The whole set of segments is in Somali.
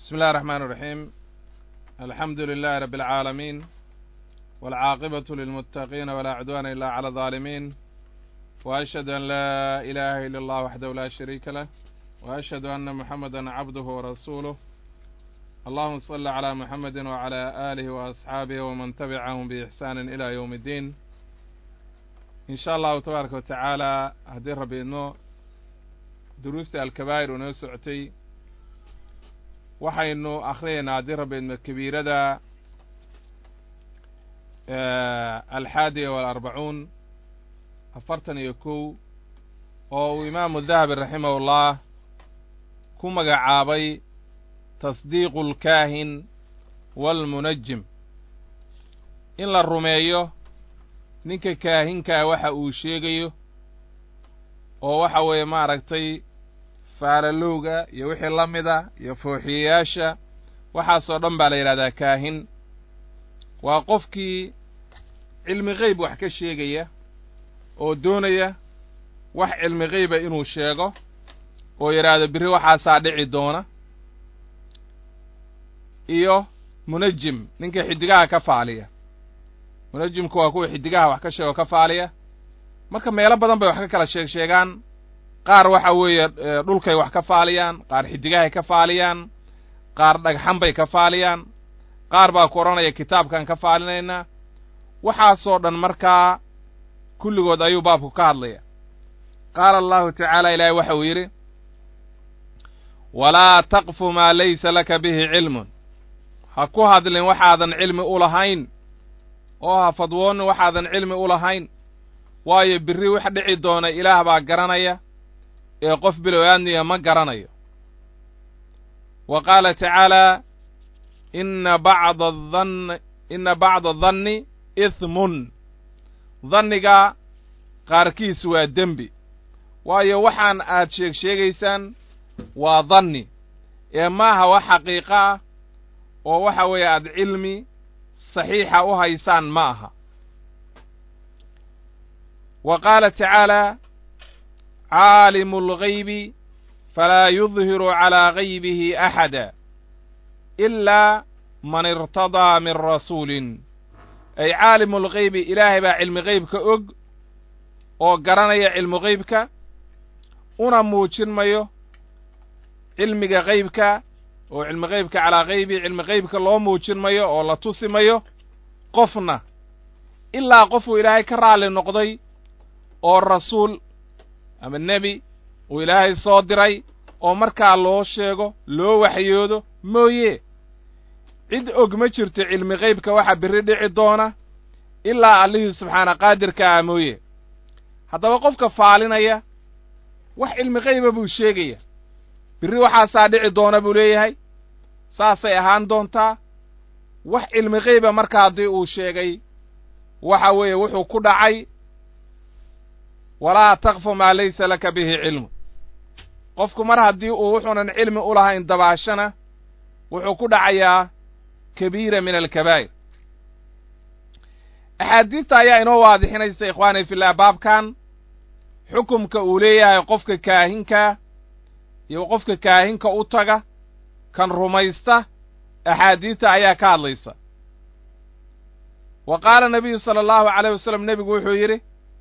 بسم الله الرحمن الرحيم الحمد لله رب العالمين والعاقبة للمتقين ولا عدوان إلا على الظالمين وأشهد أن لا إله إلا الله وحده لا شريك له وأشهد أن محمدا عبده ورسوله اللهم صل على محمد وعلى آله وأصحابه ومن تبعهم بإحسان إلى يوم الدين إن شاء الله تبارك وتعالى هدي ربي إنه دروست الكبائر ونسعتي waxaynu akhriyaynaa haddii rabbeedma kabiirada alxaadiya waalarbacuun afartan iyo kow oo uu imaamu dahabi raximahullah ku magacaabay tasdiiqu alkaahin waalmunajim in la rumeeyo ninka kaahinkaa waxa uu sheegayo oo waxa weeye maaragtay faalalowga iyo wixii la mida iyo fooxiyayaasha waxaasoo dhan baa la yidhahdaa kaahin waa qofkii cilmi qeyb wax ka sheegaya oo doonaya wax cilmi qeyba inuu sheego oo yidhaahdo birri waxaasaa dhici doona iyo munajim ninka xiddigaha ka faaliya munajimku waa kuwa xiddigaha wax ka sheego ka faaliya marka meelo badan bay wax ka kala sheeg sheegaan qaar waxa weeye dhulkay wax ka faaliyaan qaar xiddigahay ka faaliyaan qaar dhagxan bay ka faaliyaan qaar baa ku odhanaya kitaabkan ka faalinaynaa waxaasoo dhan markaa kulligood ayuu baabku ka hadlaya qaala allahu tacaala ilaahay waxa uu yidhi walaa taqfu maa laysa laka bihi cilmun ha ku hadlin waxaadan cilmi u lahayn oo ha fadwoonin waxaadan cilmi u lahayn waayo birri wax dhici doona ilaah baa garanaya ee qof bilow aadniya ma garanayo wa qaala tacaalaa inna bacda adanni inna bacda adanni ihmun danniga qaarkiis waa dembi waayo waxaan aad sheeg sheegaysaan waa danni ee maaha wax xaqiiqo ah oo waxa weeye aad cilmi saxiixa u haysaan ma aha wa qaala tacaalaa caalimu algaybi falaa yudhiru calaa gaybihi axada ilaa man irtadaa min rasuulin ay caalimu algaybi ilaahay baa cilmi qaybka og oo garanaya cilmu qaybka una muujin mayo cilmiga qaybka oo cilmi qaybka calaa gaybi cilmi qaybka loo muujin mayo oo la tusi mayo qofna ilaa qofuu ilaahay ka raalli noqday oo rasuul ama nebi uu ilaahay soo diray oo markaa loo sheego loo waxyoodo mooye cid og ma jirto cilmi qaybka waxa birri dhici doona ilaa allihii subxaana qaadirka ah mooye haddaba qofka faalinaya wax cilmi qayba buu sheegaya birri waxaasaa dhici doona buu leeyahay saasay ahaan doontaa wax cilmi qayba marka haddii uu sheegay waxa weeye wuxuu ku dhacay walaa takfu maa laysa laka bihi cilmu qofku mar haddii uu wuxuunan cilmi u lahayn dabaashana wuxuu ku dhacayaa kabiira min alkabaa'ir axaadiista ayaa inoo waadixinaysa ikhwaani fillah baabkan xukumka uu leeyahay qofka kaahinka iyo qofka kaahinka u taga kan rumaysta axaadiista ayaa ka hadlaysa wa qaala nabiyu sala allahu calayh wasalam nebigu wuxuu yidhi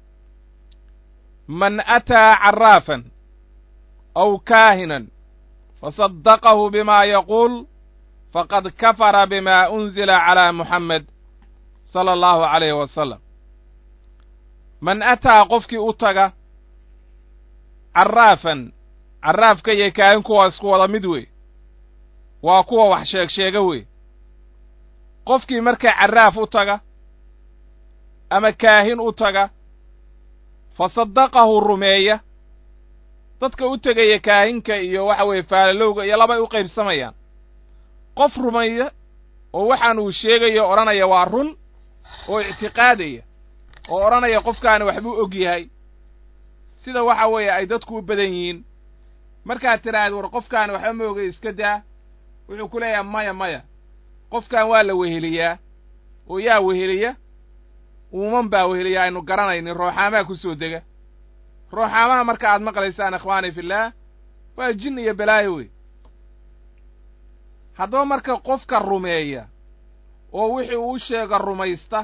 man ataa caraafan aw kaahinan fasaddaqahu bima yaquul faqad kafara bima unzila calaa muxamed sala allahu calayhi wasalam man ataa qofkii u taga caraafan carraafka iyo kaahinku waa isku wada mid wey waa kuwa wax sheeg sheega wey qofkii markaa carraaf u taga ama kaahin u taga fasaddaqahu rumeeya dadka u tegaya kaahinka iyo waxa weeye faalalowga iyo labay u qaybsamayaan qof rumeeya oo waxaan uu sheegayo odhanaya waa run oo ictiqaadaya oo odhanaya qofkaani waxbuu og yahay sida waxa weeye ay dadku u badan yihiin markaad tidhaahda war qofkaani waxba ma ogay iska daa wuxuu ku leeyahay maya maya qofkan waa la weheliyaa oo yaa weheliya uuman baa weheliya aynu garanaynin rooxaamaa ku soo dega rooxaamaha marka aad maqlaysaan ikhwaani fillaah waa jin iyo balaayo wey haddaba marka qofka rumeeya oo wixii uu sheega rumaysta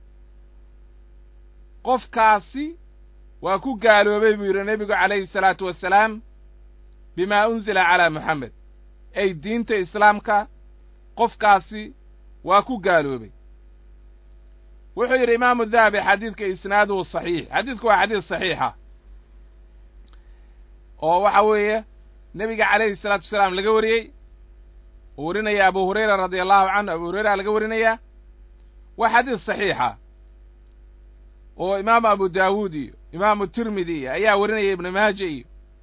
qofkaasi waa ku gaaloobay buu yidhi nebigu calayhi salaatu wasalaam bimaa unsila calaa moxamed ay diinta islaamka qofkaasi waa ku gaaloobay wuxuu yidhi imaamu dahabi xadiidka isnaaduhu saxiix xadiidku waa xadiid saxiixa oo waxa weeye nebiga calayhi salaatu wasalaam laga wariyey uu warinaya abu hurayra radia allahu canhu abu hurayra laga warinayaa waa xadiid saxiixa oo imaamu abu daawuud iyo imaamu tirmidi iyo ayaa warinaya ibnu maaja iyo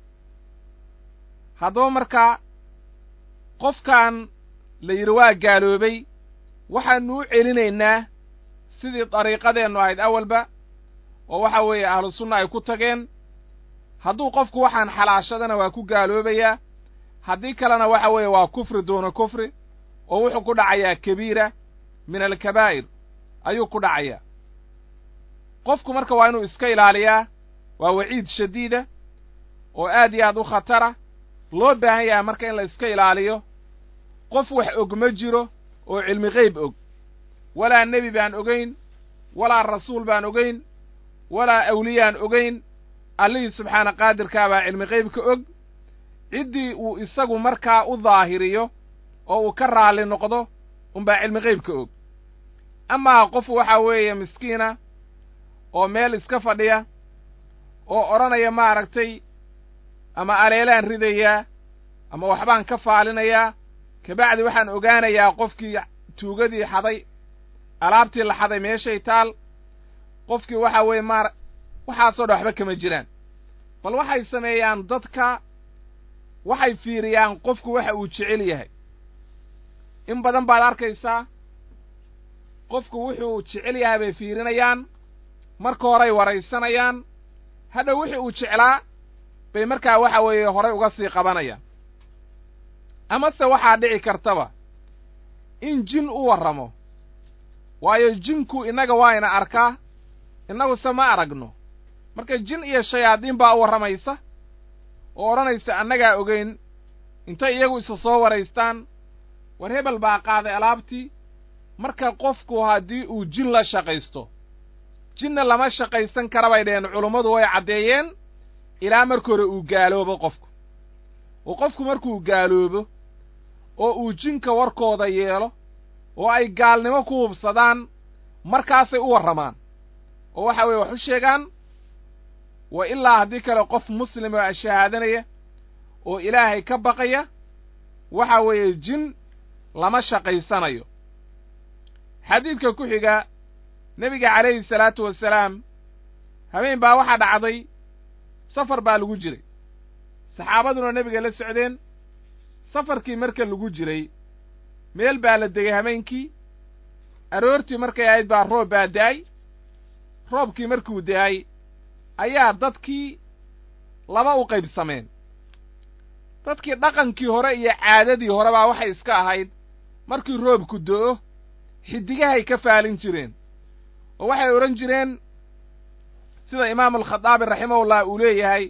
haddaba markaa qofkan la yidhi waa gaaloobay waxaanu u celinaynaa sidii dariiqadeennu ahayd awalba oo waxa weeye ahlu sunna ay ku tageen hadduu qofku waxaan xalaashadana waa ku gaaloobayaa haddii kalena waxa weeye waa kufri duuna kufri oo wuxuu ku dhacayaa kabiira min alkabaa'ir ayuu ku dhacayaa qofku marka waa inuu iska ilaaliyaa waa waciid shadiida oo aad iyo aad u khatara loo baahan yahay marka in la iska ilaaliyo qof wax og ma jiro oo cilmi qeyb og walaa nebi baan ogayn walaa rasuul baan ogayn walaa awliyaan ogayn allihii subxaana qaadirkaa baa cilmi qeybka og ciddii uu isagu markaa u daahiriyo oo uu ka raalli noqdo unbaa cilmi qeybka og amaa qof waxa weeye miskiina oo meel iska fadhiya oo odhanaya maaragtay ama aleelaan ridayaa ama waxbaan ka faalinayaa kabacdi waxaan ogaanayaa qofkii tuugadii xaday alaabtii la xaday meeshay taal qofkii waxa weeye maar waxaasoo dhan waxba kama jiraan bal waxay sameeyaan dadka waxay fiiriyaan qofku waxa uu jecel yahay in badan baad arkaysaa qofku wuxuu jecel yahay bay fiirinayaan marka horay waraysanayaan hadhow wixii uu jeclaa bay markaa waxa weeye horay uga sii qabanayaan amase waxaa dhici kartaba in jin u warramo waayo jinku innaga waa ina arkaa innaguse ma aragno marka jin iyo shayaadiin baa u warramaysa oo odhanaysa annagaa ogeyn intay iyagu isa soo waraystaan war hebel baa qaaday alaabtii marka qofku haddii uu jin la shaqaysto jinna lama shaqaysan kara bay dheheen culummadu way caddeeyeen ilaa marka hore uu gaaloobo qofku oo qofku markuu gaaloobo oo uu jinka warkooda yeelo oo ay gaalnimo ku hubsadaan markaasay u warramaan oo waxa weeye wax u sheegaan wa ilaa haddii kale qof muslima oo shahaadanaya oo ilaahay ka baqaya waxa weeye jin lama shaqaysanayo xadiidka ku xiga nebiga calayhi salaatu wasalaam habeen baa waxaa dhacday safar baa lagu jiray saxaabaduna nebiga la socdeen safarkii marka lagu jiray meel baa la degay habeenkii aroortii markay ahayd baa roob baa da'ay roobkii markuu da'ay ayaa dadkii laba u qaybsameen dadkii dhaqankii hore iyo caadadii hore baa waxay iska ahayd markii roobku do'o xiddigahay ka faalin jireen oo waxay odhan jireen sida imaamu alkhadaabi raximahullah uu leeyahay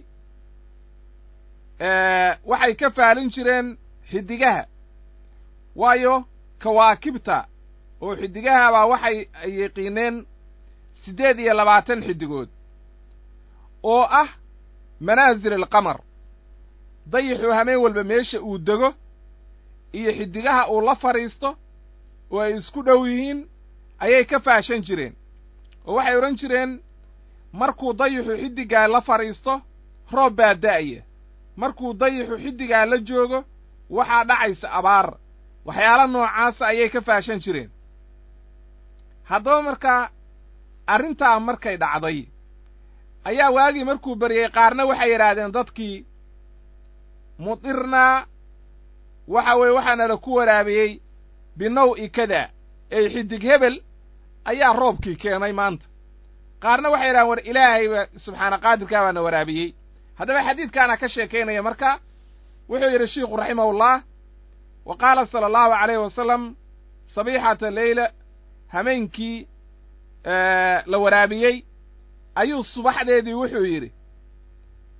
waxay ka faalin jireen xiddigaha waayo kawaakibta oo xiddigaha baa waxay yaqiineen siddeed iyo labaatan xiddigood oo ah manaasil alqamar dayixuu hameen walba meesha uu dego iyo xiddigaha uu la fadhiisto oo ay isku dhow yihiin ayay ka faashan jireen oo waxay odhan jireen markuu dayixu xiddigaa la fadhiisto roob baa da'aya markuu dayixu xiddigaa la joogo waxaa dhacaysa abaar waxyaala noocaasa ayay ka faashan jireen haddaba markaa arrintaa markay dhacday ayaa waagii markuu baryey qaarna waxay yidhaahdeen dadkii mudirnaa waxa weeye waxaanala ku waraabiyey binaw'i kada ey xiddig hebel ayaa roobkii keenay maanta qaarna waxay yidhahdeen war ilaahayba subxaana qaadirkaa baana waraabiyey haddaba xadiidkaana ka sheekaynaya marka wuxuu yidhi shiikhu raximahullah wa qaala sala allahu calayhi wasalam sabiixata leyla hameenkii la waraabiyey ayuu subaxdeedii wuxuu yidhi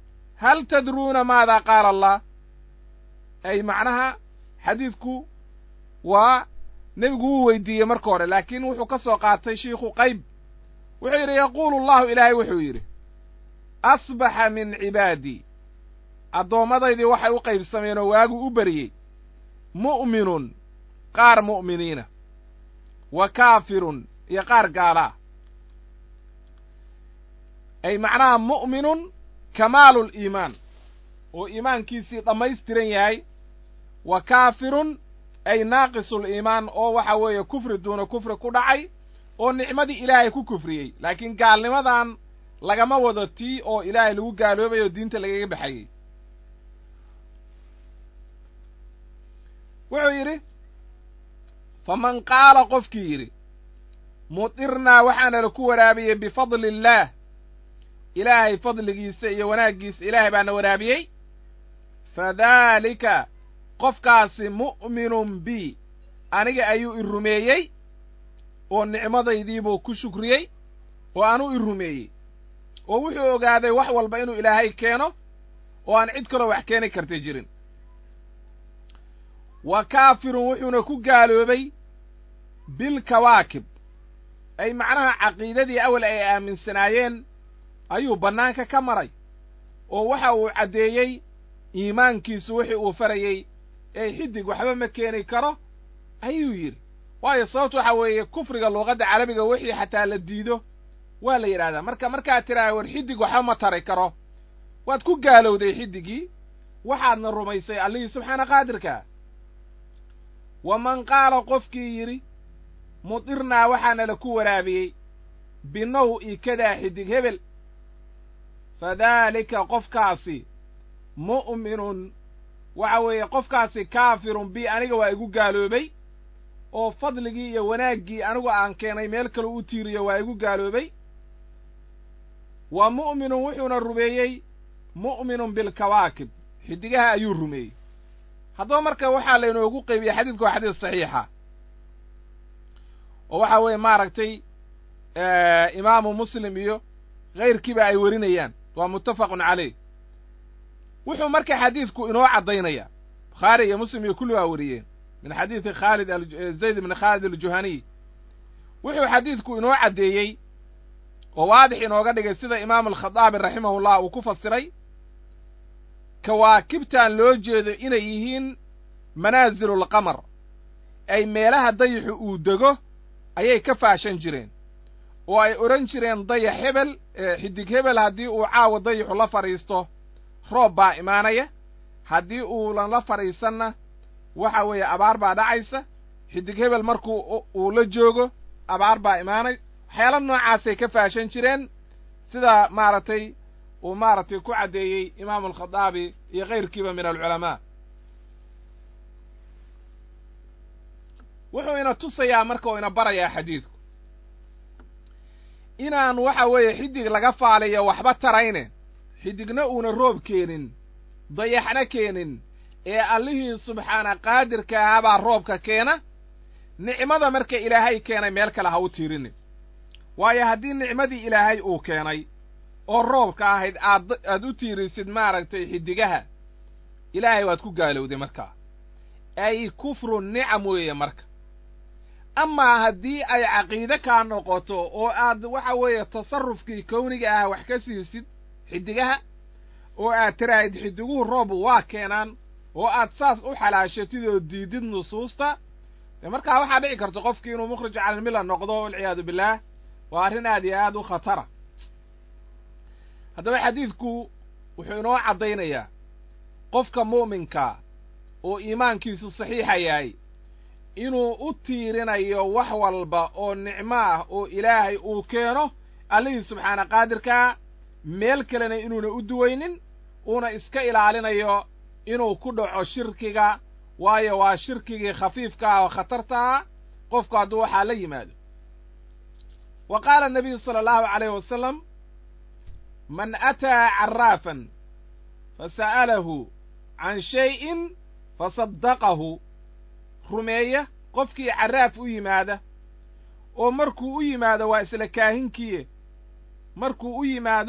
hal tadruuna maada qaala allah ay macnaha xadiidku waa nebigu wuu weydiiyey marka hore laakiin wuxuu ka soo qaatay shiikhu qayb wuxuu yidhi yaquulu allahu ilaahay wuxuu yidhi asbaxa min cibaadii addoomadaydii waxay u qaybsameen oo waagu u beriyey mu'minun qaar mu'miniina wa kaafirun iyo qaar gaalaa ay macnaha mu'minun kamaalul iimaan oo iimaankiisii dhammaystiran yahay wa kaafirun ay naaqisul iimaan oo waxa weeye kufri duuna kufri ku dhacay oo nicmadii ilaahay ku kufriyey laakiin gaalnimadan lagama wado tii oo ilaahay lagu gaaloobay oo diinta lagaga baxayey wuxuu yidhi faman qaala qofkii yidhi mudirnaa waxaana la ku waraabiyey bifadli illaah ilaahay fadligiisa iyo wanaaggiisa ilaahay baana waraabiyey fadaalika qofkaasi mu'minun bi aniga ayuu i rumeeyey oo nicmadaydiibuu ku shukriyey oo anuu i rumeeyey oo wuxuu ogaaday wax walba inuu ilaahay keeno oo aan cid kaloo wax keeni karta jirin wa kaafirun wuxuuna ku gaaloobay bilkawaakib ay macnaha caqiidadii awal ay aaminsanaayeen ayuu bannaanka ka maray oo waxa uu caddeeyey iimaankiisu wixii uu farayey ee xidig waxba ma keeni karo ayuu yidhi waayo sababtu waxa weeye kufriga luuqadda carabiga wixii xataa la diido waa la yidhahdaa marka markaad tidhaha war xidig waxba ma tari karo waad ku gaalowday xidigii waxaadna rumaysay allihii subxaana qaadirkaa waman qaala qofkii yidhi mudirnaa waxaana la ku waraabiyey binaw-i kadaa xidig hebel fadaalika qofkaasi mu'minun waxa weeye qofkaasi kaafirun bi aniga waa igu gaaloobay oo fadligii iyo wanaaggii anigu aan keenay meel kale u tiiriyo waa igu gaaloobay wa mu'minun wuxuuna rumeeyey mu'minun bilkawaakib xidigaha ayuu rumeeyey haddaba marka waxaa laynoogu qaybiyey xadiidku waa xadiis saxiixa oo waxa weeye maaragtay imaamu muslim iyo kayrkiiba ay werinayaan waa muttafaqun caleyh wuxuu marka xadiidku inoo caddaynaya bukhaari iyo muslim iyo kulli waa weriyeen min xadiidi khaalid zayd bni khaalid aljuhaniy wuxuu xadiidku inoo caddeeyey oo waadix inooga dhigay sida imaamu alkhadaabi raximahullah uu ku fasiray kawaakibtan loo jeedo inay yihiin manaasilulqamar ay meelaha dayaxu uu dego ayay ka faashan jireen oo ay odhan jireen dayax hebel xidig hebel haddii uu caawa dayaxu la fadhiisto roob baa imaanaya haddii uunan la fadhiisanna waxa weeye abaar baa dhacaysa xidig hebel markuu uu la joogo abaar baa imaanay waxyaala noocaasay ka faashan jireen sida maaragtay uu maaragtay ku caddeeyey imaamu alkhadaabi iyo kayrkiiba min alculamaa wuxuu ina tusayaa marka uu ina barayaa xadiidku inaan waxa weeye xidig laga faaliyo waxba tarayne xidigna uuna roob keenin dayaxna keenin ee allihii subxaana qaadirka ahaa baa roobka keena nicmada marka ilaahay keenay meel kale ha u tiirinin waayo haddii nicmadii ilaahay uu keenay oo roobka ahayd aad aad u tiirisid maaragtay xidigaha ilaahay waad ku gaalowday markaa ay kufru nicam weeye marka amaa haddii ay caqiide kaa noqoto oo aad waxa weeye tasarrufkii kowniga ah wax ka siisid xidigaha oo aad tiraahid xidiguhu roob waa keenaan oo aad saas u xalaashatid oo diidid nusuusta dee markaa waxaa dhici karta qofkii inuu mukhrij calalmilla noqdo walciyaadu billaah waa arrin aad iyo aad u khatara haddaba xadiidku wuxuu inoo caddaynayaa qofka mu'minkaa oo iimaankiisu saxiixa yahay inuu u tiirinayo wax walba oo nicmo ah oo ilaahay uu keeno allihii subxaana qaadirkaa meel kalena inuuna u duwaynin uuna iska ilaalinayo inuu ku dhaco shirkiga waayo waa shirkigii khafiifka ah oo khatarta ah qofku hadduu waxaa la yimaado wa qaala nabiyu sala allahu calayh wasalam man ataa carraafan fasa'alahu can shay'in fasaddaqahu rumeeya qofkii carraaf u yimaada oo markuu u yimaado waa isla kaahinkiye markuu u yimaado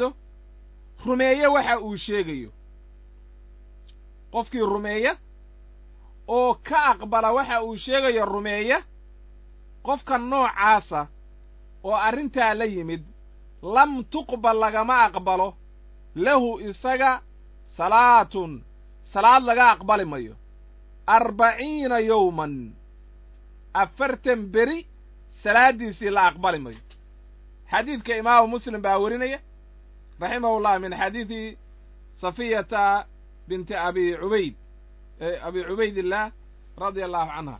rumeeye waxa uu sheegayo qofkii rumeeya oo ka aqbala waxa uu sheegayo rumeeya qofka noocaasa oo arrintaa la yimid lam tuqbal lagama aqbalo lahu isaga salaatun salaad laga aqbali mayo arbaciina yowman afartan beri salaaddiisii la aqbali mayo xadiidka imaamu muslim baa werinaya raximahullah min xadiidi safiyata binti abi cubayd abi cubaydillaah radia allahu canha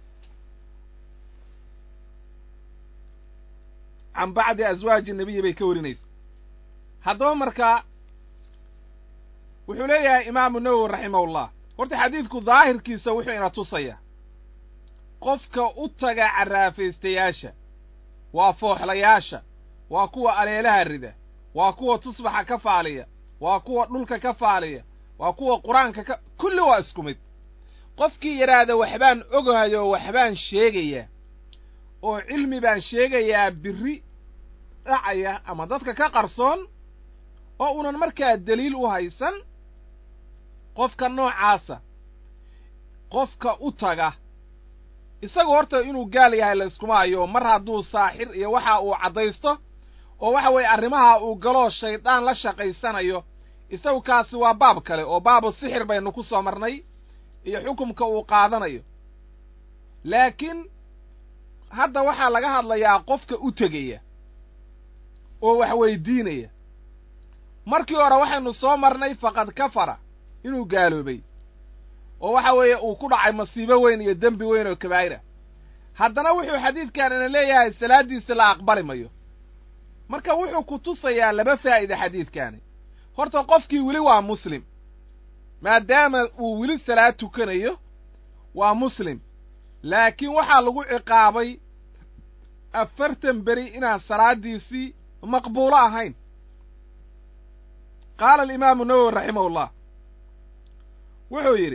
can bacdi aswaaji nebiyi bay ka warinaysa haddaba markaa wuxuu leeyahay imaamu nawowi raximahullah horta xadiidku daahirkiisa wuxuu ina tusayaa qofka u taga carraafaystayaasha waa fooxlayaasha waa kuwa aleelaha rida waa kuwa tusbaxa ka faaliya waa kuwa dhulka ka faaliya waa kuwa qur-aanka ka kulli waa isku mid qofkii yidhaahda waxbaan ogahayo waxbaan sheegayaa oo cilmi baan sheegayaa birri dhacaya ama dadka ka qarsoon oo unan markaa deliil u haysan qofka noocaasa qofka u taga isagu horta inuu gaal yahay la iskuma hayo mar hadduu saaxir iyo waxa uu caddaysto oo waxa weeye arrimaha uu galoo shaydaan la shaqaysanayo isagu kaasi waa baab kale oo baabu sixir baynu ku soo marnay iyo xukumka uu qaadanayo laakiin hadda waxaa laga hadlayaa qofka u tegaya oo wax weydiinaya markii hore waxaynu soo marnay faqad kafara inuu gaaloobay oo waxa weeye uu ku dhacay masiibo weyn iyo dembi weyn oo kabaa'ira haddana wuxuu xadiidkan ina leeyahay salaaddiisa la aqbali mayo marka wuxuu ku tusayaa laba faa'ida xadiidkaani horta qofkii weli waa muslim maadaama uu weli salaad tukanayo waa muslim laakiin waxaa lagu ciqaabay afartan beri inaan salaaddiisii maqbuulo ahayn qaala alimaamu nawowi raximahullah wuxuu yidhi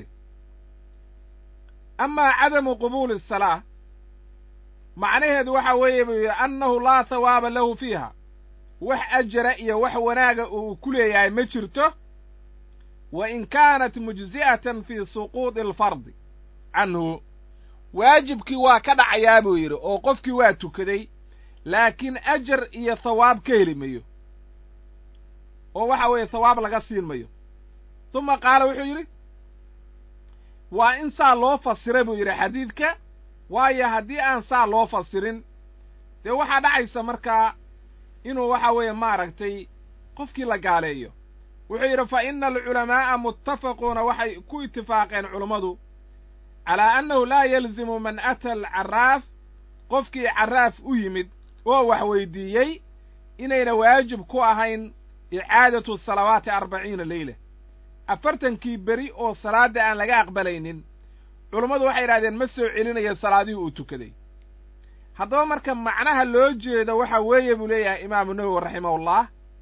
amaa cadamu qubuuli asalaa macnaheedu waxa weeye buu yidhi annahu laa hawaaba lahu fiiha wax ajara iyo wax wanaaga uu ku leeyahay ma jirto wa in kaanat mujzi'atan fii suquudi alfardi canhu waajibkii waa ka dhacayaa buu yidhi oo qofkii waa tukaday laakiin ajar iyo thawaab ka heli mayo oo waxa weeye thawaab laga siin mayo tuma qaala wuxuu yidhi waa in saa loo fasiray buu yidhi xadiidka waayo haddii aan saa loo fasirin dee waxaa dhacaysa markaa inuu waxa weeye maaragtay qofkii la gaaleeyo wuxuu yidhi fa ina alculamaa'a muttafaquuna waxay ku itifaaqeen culummadu calaa annahu laa yalzimu man ata alcarraaf qofkii carraaf u yimid oo wax weydiiyey inayna waajib ku ahayn icaadatu salawaati arbaciina leyla afartankii beri oo salaadda aan laga aqbalaynin culummadu waxay yidhahdeen ma soo celinayo salaadihii uu tukaday haddaba marka macnaha loo jeedo waxa weeye buu leeyahay imaamu nawowi raximahullah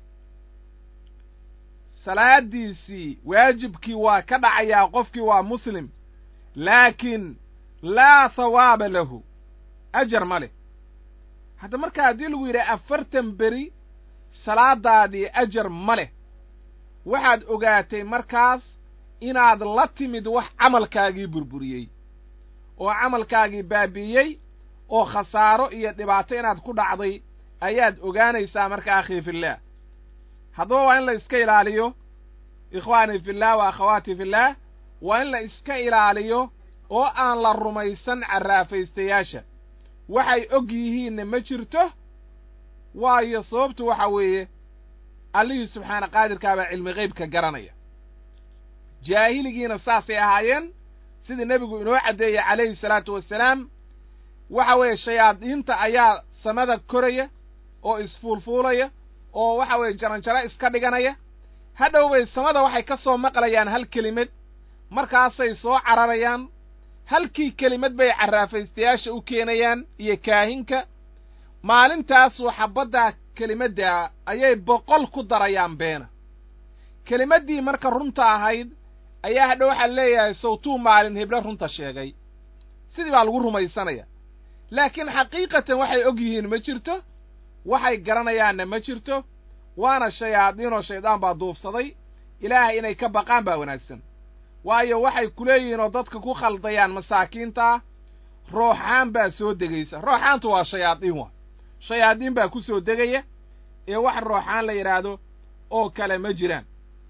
salaaddiisii waajibkii waa ka dhacayaa qofkii waa muslim laakiin laa thawaaba lahu ajar ma leh hadda marka haddii lagu yidhaha afartan beri salaadaadii ajar ma leh waxaad ogaatay markaas inaad la timid wax camalkaagii burburiyey oo camalkaagii baabi'iyey oo khasaaro iyo dhibaato inaad ku dhacday ayaad ogaanaysaa marka akhii fillaah haddaba waa in la iska ilaaliyo ikhwaanii fillaah wa akhawaatii fillaah waa in la iska ilaaliyo oo aan la rumaysan carraafaystayaasha waxay og yihiinna ma jirto waayo sababtu waxa weeye allihii subxaana qaadirkaabaa cilmi qaybka garanaya jaahiligiina saasay ahaayeen sidii nebigu inoo caddeeyey calayhi salaatu wassalaam waxa weeye shayaadiinta ayaa samada koraya oo isfuulfuulaya oo waxa weeye jaranjaro iska dhiganaya hadhow bay samada waxay ka soo maqlayaan hal kelimad markaasay soo cararayaan halkii kelimad bay carraafaystayaasha u keenayaan iyo kaahinka maalintaasuu xabbaddaa kelimaddaa ayay boqol ku darayaan beena kelimaddii marka runta ahayd ayaa hadhow waxaa leeyahay sawtuu maalin heblo runta sheegay sidii baa lagu rumaysanaya laakiin xaqiiqatan waxay og yihiin ma jirto waxay garanayaanna ma jirto waana shayaadiinoo shaydaan baa duufsaday ilaahay inay ka baqaan baa wanaagsan waayo waxay ku leeyihiin oo dadka ku khaldayaan masaakiinta rooxaan baa soo degaysa rooxaantu waa shayaadiin waa shayaadiin baa ku soo degaya ee wax rooxaan la yidhaahdo oo kale ma jiraan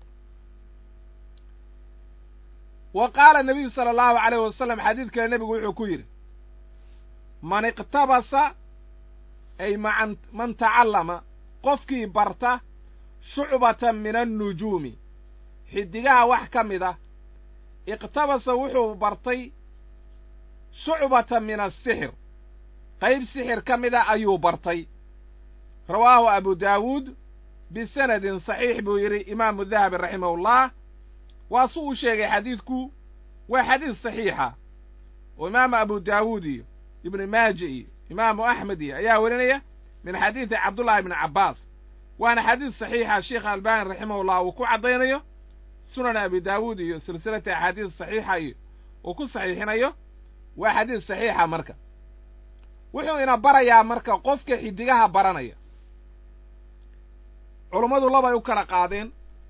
wa qaala nebiyu sala allahu calayh wasalam xadiid kale nebigu wuxuu ku yidhi man iqtabasa ay macan man tacallama qofkii barta shucbatan min annujuumi xidigaha wax ka mid ah iqtabasa wuxuu bartay shucbatan min asixir qayb sixir ka mid a ayuu bartay rawaahu abu daawuud bisanadin saxiix buu yidhi imaamu dahabi raximahullah waa su uu sheegay xadiidku waa xadiis saxiixa oo imaamu abu daawuud iyo ibnu maaja iyo imaamu axmed iyo ayaa werinaya min xadiidi cabdullahi ibni cabbaas waana xadiis saxiixa sheikh albani raximahullah uu ku caddaynayo sunan abi daawuud iyo silsilata axaadiis saxiixa iyo uu ku saxiixinayo waa xadiis saxiixa marka wuxuu ina barayaa marka qofka xidigaha baranaya culummadu labay u kala qaadeen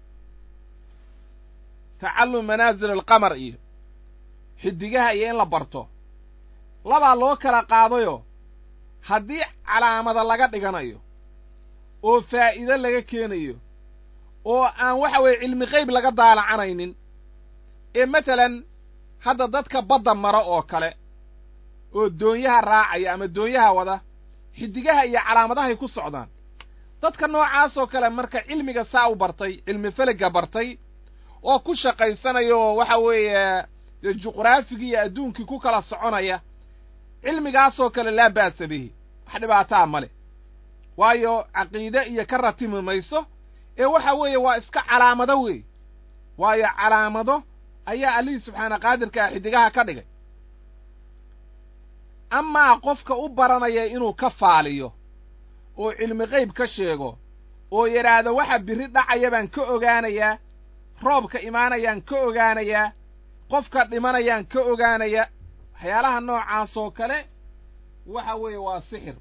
tacallum manaasil alqamar iyo xidigaha iyo in la barto labaa loo kala qaadayo haddii calaamada laga dhiganayo oo faa'iido laga keenayo oo aan waxa weeye cilmi qayb laga daalacanaynin ee matalan hadda dadka badda mara oo kale oo doonyaha raacaya ama doonyaha wada xidigaha iyo calaamadahay ku socdaan dadka noocaasoo kale marka cilmiga saa u bartay cilmi feligga bartay oo ku shaqaysanaya oo waxa weeye dee juqraafigii iyo adduunkii ku kala soconaya cilmigaasoo kale laa ba'sa bihi wax dhibaataa ma leh waayo caqiide iyo ka ratimi mayso ee waxa weeye waa iska calaamado weey waayo calaamado ayaa allihii subxaana qaadirka ah xidigaha ka dhigay amaa qofka u baranaya inuu ka faaliyo oo cilmi qayb ka sheego oo yidhaahdo waxa birri dhacaya baan ka ogaanayaa roobka imaanayaan ka ogaanayaa qofka dhimanayaan ka ogaanaya waxyaalaha noocaasoo kale waxa weeye waa sixir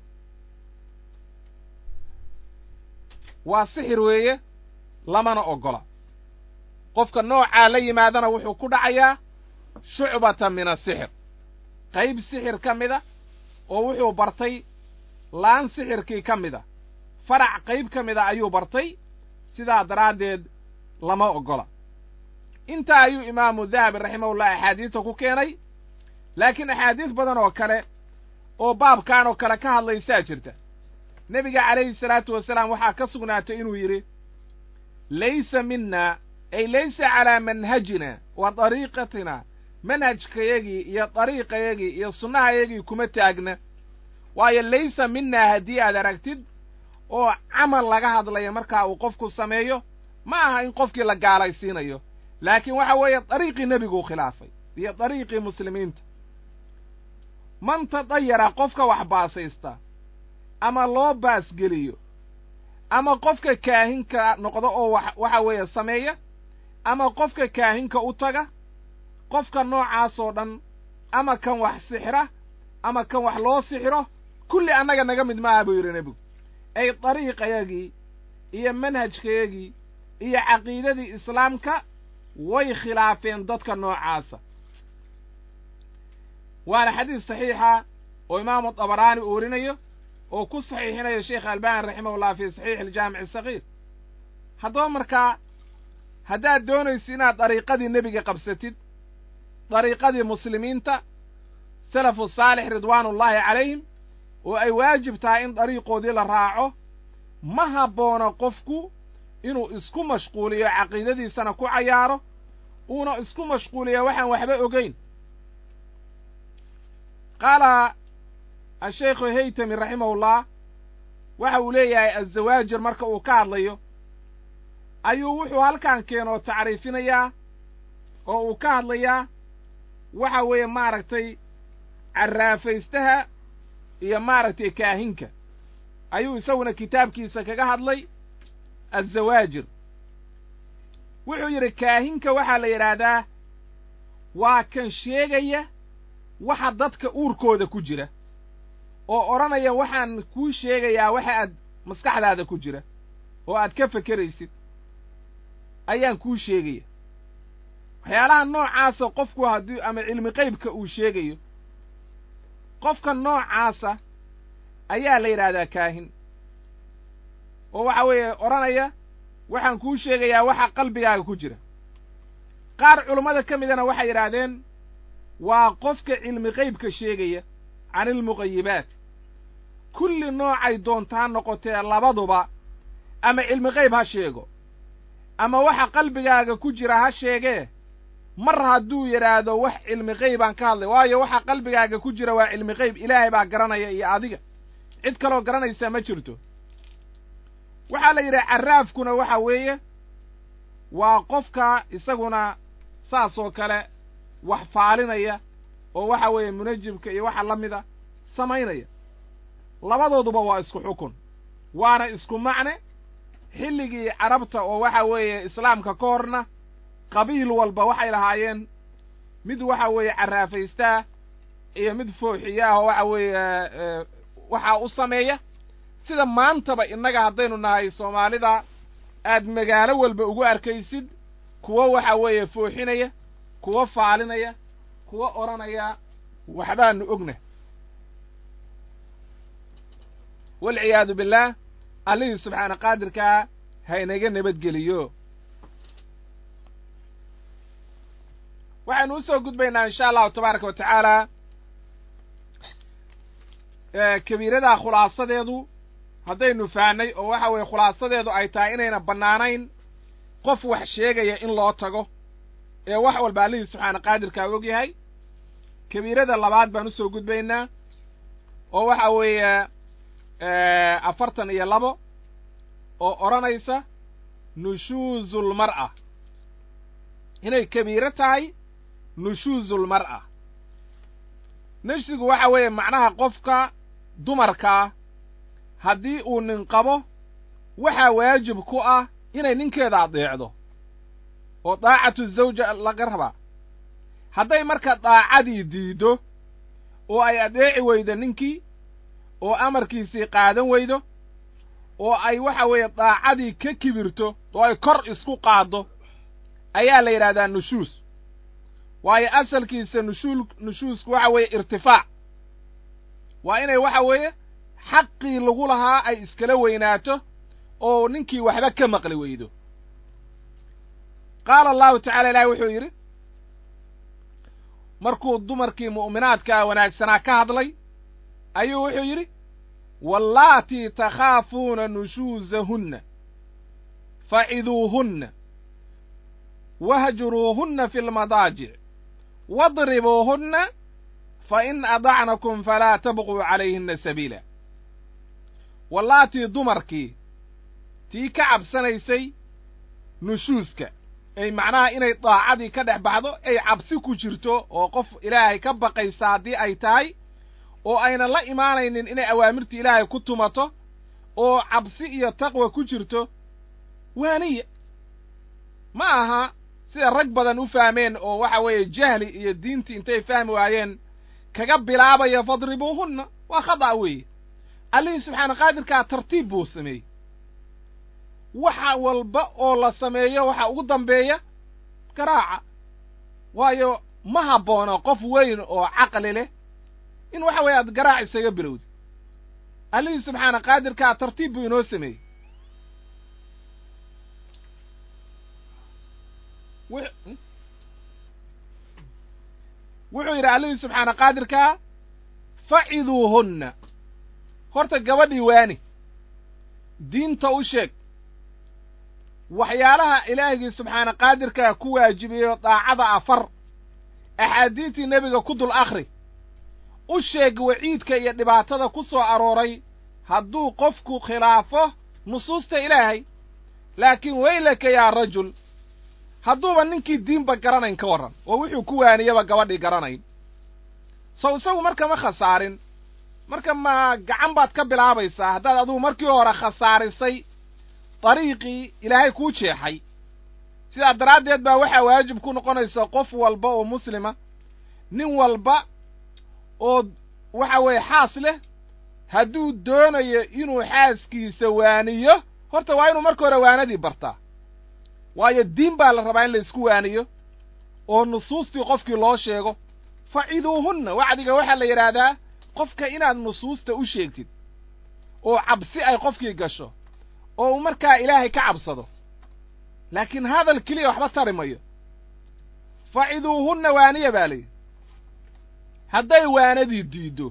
waa sixir weeye lamana oggola qofka noocaa la yimaadana wuxuu ku dhacayaa shucbatan min asixir qayb sixir ka mida oo wuxuu bartay laan sixirkii ka mida farac qayb ka mida ayuu bartay sidaa daraaddeed lama oggola intaa ayuu imaamu dahabi raximahullah axaadiista ku keenay laakiin axaadiis badan oo kale oo baabkan oo kale ka hadlaysaa jirta nebiga calayhi salaatu wasalaam waxaa ka sugnaatay inuu yidhi laysa mina ay laysa calaa manhajina wa dariiqatina manhajkayagii iyo dariiqayagii iyo sunnahayagii kuma taagna waayo laysa minaa haddii aad aragtid oo camal laga hadlaya markaa uu qofku sameeyo ma aha in qofkii la gaalaysiinayo laakiin waxa weeye dariiqii nebiguu khilaafay iyo dariiqii muslimiinta man tadayara qofka wax baasaysta ama loo baasgeliyo ama qofka kaahinka noqdo oo wax waxa weeye sameeya ama qofka kaahinka u taga qofka noocaasoo dhan ama kan wax sixira ama kan wax loo sixiro kulli annaga naga mid maaha buu yidhi nebigu ay dariiqayagii iyo manhajkayagii iyo caqiidadii islaamka way khilaafeen dadka noocaasa waana xadiis saxiixa oo imaamu dabaraani uu warinayo oo ku saxiixinayo sheekh albani raximahullah fi saxiix aljaamic asagiir haddaba markaa haddaad doonayso inaad dariiqadii nebiga qabsatid dariiqadii muslimiinta salafu saalix ridwaanullaahi calayhim oo ay waajib tahay in dariiqoodii la raaco ma habboona qofku inuu isku mashquuliyo caqiidadiisana ku cayaaro uuna isku mashquuliyo waxaan waxba ogeyn qaala ashaykhu haytami raximahullah waxa uu leeyahay azawaajir marka uu ka hadlayo ayuu wuxuu halkan keenoo tacriifinayaa oo uu ka hadlayaa waxa weeye maaragtay carraafaystaha iyo maaragtay kaahinka ayuu isaguna kitaabkiisa kaga hadlay azawaajir wuxuu yidhi kaahinka waxaa la yidhaahdaa waa kan sheegaya waxa dadka uurkooda ku jira oo odhanaya waxaan kuu sheegayaa waxa aad maskaxdaada ku jira oo aad ka fekeraysid ayaan kuu sheegaya waxyaalaha noocaasa qofku haddii ama cilmi qaybka uu sheegayo qofka noocaasa ayaa la yidhaahdaa kaahin oo waxa weeye odhanaya waxaan kuu sheegayaa waxa qalbigaaga ku jira qaar culummada ka midana waxay yidhaahdeen waa qofka cilmi qaybka sheegaya can ilmuqayibaat kulli noocay doontaa noqotee labaduba ama cilmi qayb ha sheego ama waxa qalbigaaga ku jira ha sheegee mar hadduu yidhaahdo wax cilmi qaybaan ka hadlay waayo waxa qalbigaaga ku jira waa cilmi qayb ilaahay baa garanaya iyo adiga cid kaloo garanaysaa ma jirto waxaa la yidhaha carraafkuna waxa weeye waa qofka isaguna saasoo kale wax faalinaya oo waxa weeye munajibka iyo waxa la mida samaynaya labadooduba waa isku xukun waana isku macne xilligii carabta oo waxa weeye islaamka ka horna qabiil walba waxay lahaayeen mid waxa weeye carraafaystaa iyo mid fooxiya ah oo waxa weeye waxaa u sameeya sida maantaba innaga haddaynu nahay soomaalida aad magaalo walba ugu arkaysid kuwo waxa weeye fooxinaya kuwo faalinaya kuwo odhanaya waxbaanu ogna walciyaadu billaah allihii subxaana qaadirkaa haynaga nabadgeliyo waxaynu usoo gudbaynaa insha allahu tabaaraka wa tacaala kabiiradaa khulaasadeedu haddaynu fahnay oo waxa weeye khulaasadeedu ay tahay inayna bannaanayn qof wax sheegaya in loo tago ee wax walba allihii subxaana qaadirkaa og yahay kabiirada labaad baan usoo gudbaynaa oo waxa weeye afartan iyo labo oo odhanaysa nushuuzulmar'a inay kabiiro tahay nushuuzulmar'a nafsigu waxa weeye macnaha qofka dumarkaa haddii uu nin qabo waxaa waajib ku ah inay ninkeeda adeecdo oo daacatu zawja laga rabaa hadday marka daacadii diiddo oo ay adeeci weydo ninkii oo amarkiisii qaadan weydo oo ay waxa weeye daacadii ka kibirto oo ay kor isku qaaddo ayaa la yidhahdaa nushuus waayo asalkiisa nushuul nushuusku waxa weeye irtifaac waa inay waxa weeye xaqii lagu lahaa ay iskala weynaato oo ninkii waxba ka maqli weydo qaala allahu tacala ilaahi wuxuu yidhi markuu dumarkii mu'minaadkaa wanaagsanaa ka hadlay ayuu wuxuu yidhi wallaatii takhaafuuna nushuusahunna faciduuhunna wahjuruuhunna fi lmadaajic wadribuuhunna fa in adacnakum falaa tabquu calayhinna sabiila wallaatii dumarkii tii ka cabsanaysay nushuuska ay macnaha inay daacadii ka dhex baxdo ay cabsi ku jirto oo qof ilaahay ka baqaysa haddii ay tahay oo aynan la imaanaynin inay awaamirta ilaahay ku tumato oo cabsi iyo taqwa ku jirto waaniya ma aha sida rag badan u fahmeen oo waxa weeye jahli iyo diintii intay fahmi waayeen kaga bilaabaya fadribuuhunna waa khada' weeye allihii subxaana qaadirkaa tartiib buu sameeyey waxa walba oo la sameeyo waxa ugu dambeeya garaaca waayo ma habboona qof weyn oo caqli leh in waxa weeye aad garaac isaga bilowdi allihii subxaana qaadirkaa tartiib buu inoo sameeyey wuxuu yidhi allihii subxaana qaadirkaa faciduuhunna horta gabadhii waani diinta u sheeg waxyaalaha ilaahigii subxaana qaadirkaa ku waajibiyeyo daacada afar axaadiistii nebiga ku dul akhri u sheeg waciidka iyo dhibaatada ku soo arooray hadduu qofku khilaafo nusuusta ilaahay laakiin weylaka yaa rajul hadduuba ninkii diinba garanayn ka warran oo wuxuu ku waaniyaba gabadhii garanayn sow isagu marka ma khasaarin marka ma gacan baad ka bilaabaysaa haddaad adugu markii hore khasaarisay dariiqii ilaahay kuu jeexay sidaa daraaddeed baa waxaa waajib ku noqonaysa qof walba oo muslima nin walba oo waxa weeye xaas leh hadduu doonayo inuu xaaskiisa waaniyo horta waa inuu marka hore waanadii bartaa waayo diin baa la rabaa in la isku waaniyo oo nusuustii qofkii loo sheego faciduuhunna wacdiga waxaa la yidhaahdaa qofka inaad nusuusta u sheegtid oo cabsi ay qofkii gasho oo uu markaa ilaahay ka cabsado laakiin hadal keliya waxba tari mayo faciduuhunna waaniya baa layidhi hadday waanadii diiddo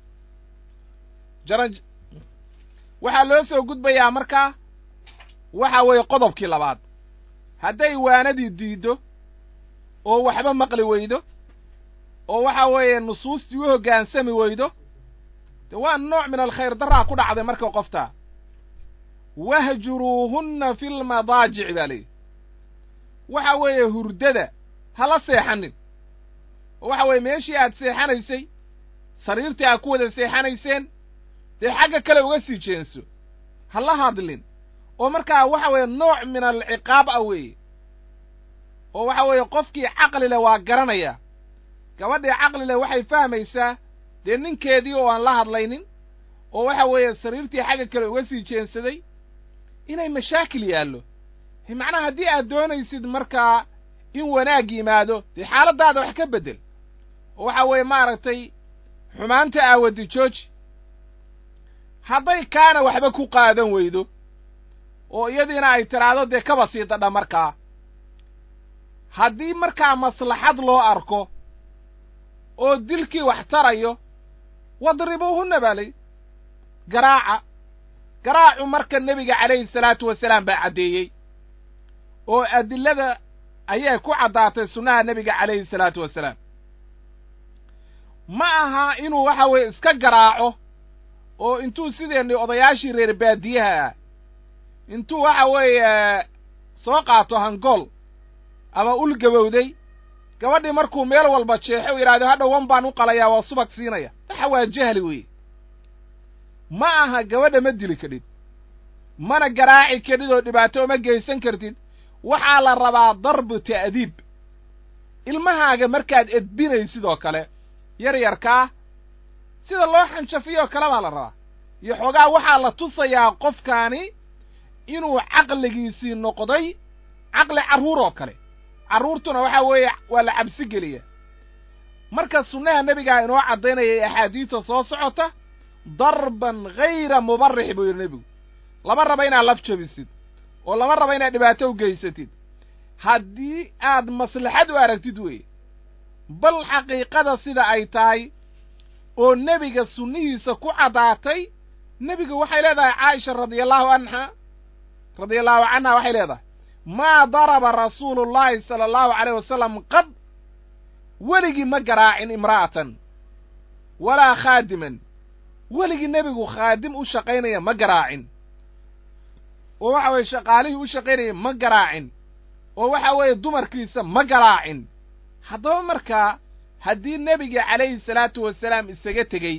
jaran waxaa loo soo gudbayaa markaa waxa weeye qodobkii labaad hadday waanadii diiddo oo waxba maqli weydo oo waxa weeye nusuustii u hoggaansami weydo de waa nooc min alkhayr daraa ku dhacday marka qoftaa wahjuruuhunna fi lmadaajici baa layidhi waxa weeye hurdada hala seexanin oo waxa weeye meeshii aad seexanaysay sariirtii aad ku wada seexanayseen dee xagga kale uga sii jeenso hala hadlin oo markaa waxa weeye nooc min alciqaab ah weeye oo waxa weeye qofkii caqli leh waa garanaya gabadhii caqli leh waxay fahmaysaa dee ninkeedii oo aan la hadlaynin oo waxa weeye sariirtii xagga kale uga sii jeensaday inay mashaakil yaallo macnaha haddii aad doonaysid markaa in wanaag yimaado dee xaaladdaada wax ka beddel oo waxa weeye maaragtay xumaanta aawadi jooji hadday kaana waxba ku qaadan weydo oo iyadiina ay tidhaahdo dee kaba sii dadha markaa haddii markaa maslaxad loo arko oo dilkii wax tarayo wadribuuhunna baa lay garaaca garaacu marka nebiga calayhi salaatu wasalaam baa caddeeyey oo adillada ayay ku caddaatay sunnaha nebiga calayhi salaatu wasalaam ma aha inuu waxa weeye iska garaaco oo intuu sideenni odayaashii reer baadiyaha ah intuu waxa weeye soo qaato hangool ama ul gabowday gabadhii markuu meel walba jeexo u yidhahdo hadhow wan baan u qalayaa waa subag siinaya waxa waa jahli weeye ma aha gabadha ma dili kadhid mana garaaci kadhid oo dhibaato uma geysan kartid waxaa la rabaa darbu ta'diib ilmahaaga markaad edbinaysid oo kale yar yarkaa sida loo xanjafiyoo kale baa la rabaa iyo xoogaa waxaa la tusayaa qofkaani inuu caqligiisii noqday caqli carruur oo kale carruurtuna waxa weeye waa la cabsi geliya marka sunnaha nebigaa inoo caddaynayay axaadiista soo socota darban hayra mubarix buu yidhi nebigu lama raba inaad laf jabisid oo lama raba inaad dhibaato u geysatid haddii aad maslaxad u aragtid weeye bal xaqiiqada sida ay tahay oo nebiga sunnihiisa ku caddaatay nebigu waxay leedahay caaisha radiallahu anha radiallahu canha waxay leedahay maa daraba rasuulu llahi sala allahu calayh wasalam qad weligii ma garaacin imra'atan walaa khaadiman weligii nebigu khaadim u shaqaynaya ma garaacin oo waxa weeye shaqaalihii u shaqaynaya ma garaacin oo waxa weeye dumarkiisa ma garaacin haddaba markaa haddii nebiga calayhi salaatu wasalaam isaga tegey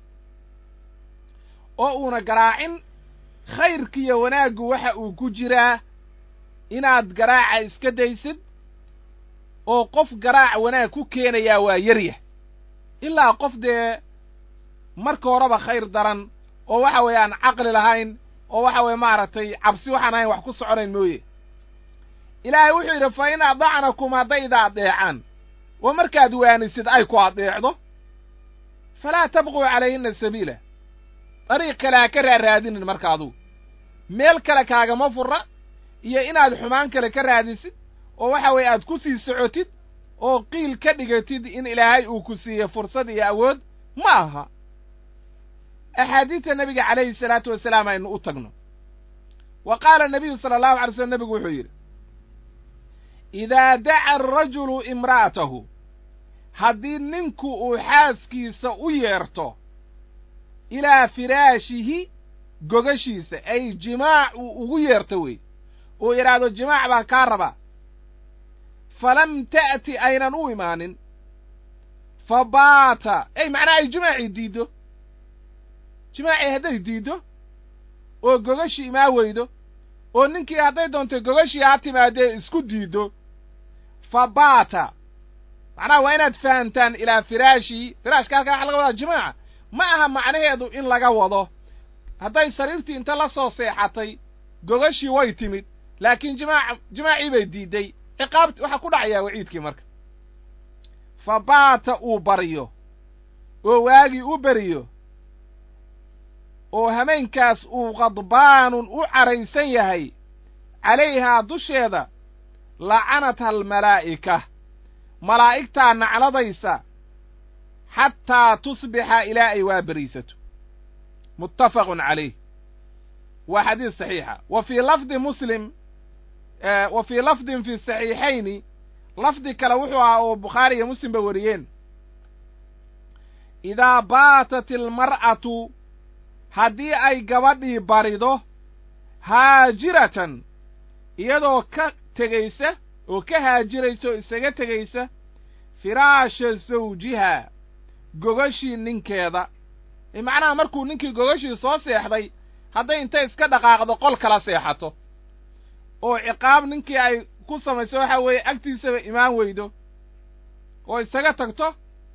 oo uuna garaacin khayrkiiyo wanaaggu waxa uu ku jiraa inaad garaaca iska daysid oo qof garaac wanaag ku keenayaa waa yaryah ilaa qof dee marka horeba khayr daran oo waxa weeye aan caqli lahayn oo waxa weeye maaragtay cabsi waxaan ahayn wax ku soconayn mooye ilaahay wuxuu yidhi fa in adacnakum hadday ida adeecaan oo markaad waanisid ay ku adeecdo falaa tabquu calayhinna sabiila dariiq kale ha ka raaraadinin marka adugu meel kale kaagama furra iyo inaad xumaan kale ka raadisid oo waxa weeye aad ku sii socotid oo qiil ka dhigatid in ilaahay uu ku siiye fursad iyo awood ma aha axaadiidta nebiga calayhi salaatu wasalaam aynu u tagno wa qaala nabiyu sala allahu alay slam nebigu wuxuu yidhi idaa daca arajulu imra'atahu haddii ninku uu xaaskiisa u yeerto ilaa firaashihi gogashiisa ay jimaac uu ugu yeerto wey uu yidhaahdo jimaac baan kaa rabaa falam ta'ti aynan u imaanin fa baata ey macnaha ay jimaacii diiddo jimaacii hadday diiddo oo gogashii imaa weydo oo ninkii hadday doonto gogashii ha timaadee isku diiddo fa baata macnaha waa inaad fahamtaan ilaa firaashii firaashka halkaa waxa laga wadaa jimaaca ma aha macnaheedu in laga wado hadday sariirtii inta la soo seexatay gogashii way timid laakiin jimaac jimaacii bay diidday ciqaabt waxaa ku dhacayaa waciidkii marka fa baata uu baryo oo waagii u beriyo oo hameenkaas uu khadbaanun u caraysan yahay calayhaa dusheeda lacanatha almalaa'ika malaa'igtaa nacladaysa xataa tusbixa ilaa ay waa beriisato muttafaqun calayh waa xadiis saxiixa wa fii lafdi muslim wa fii lafdin fi saxiixayni lafdi kale wuxuu ahaa oo bukhaari iyo muslimba wariyeen idaa baatat ilmar'atu haddii ay gabadhii barido haajiratan iyadoo ka tegaysa oo ka haajiraysa oo isaga tegaysa firaasha zawjiha gogashii ninkeeda macnaha markuu ninkii gogashii soo seexday hadday intay iska dhaqaaqdo qol kala seexato oo ciqaab ninkii ay ku samayso waxa weeye agtiisaba imaan weydo oo isaga tagto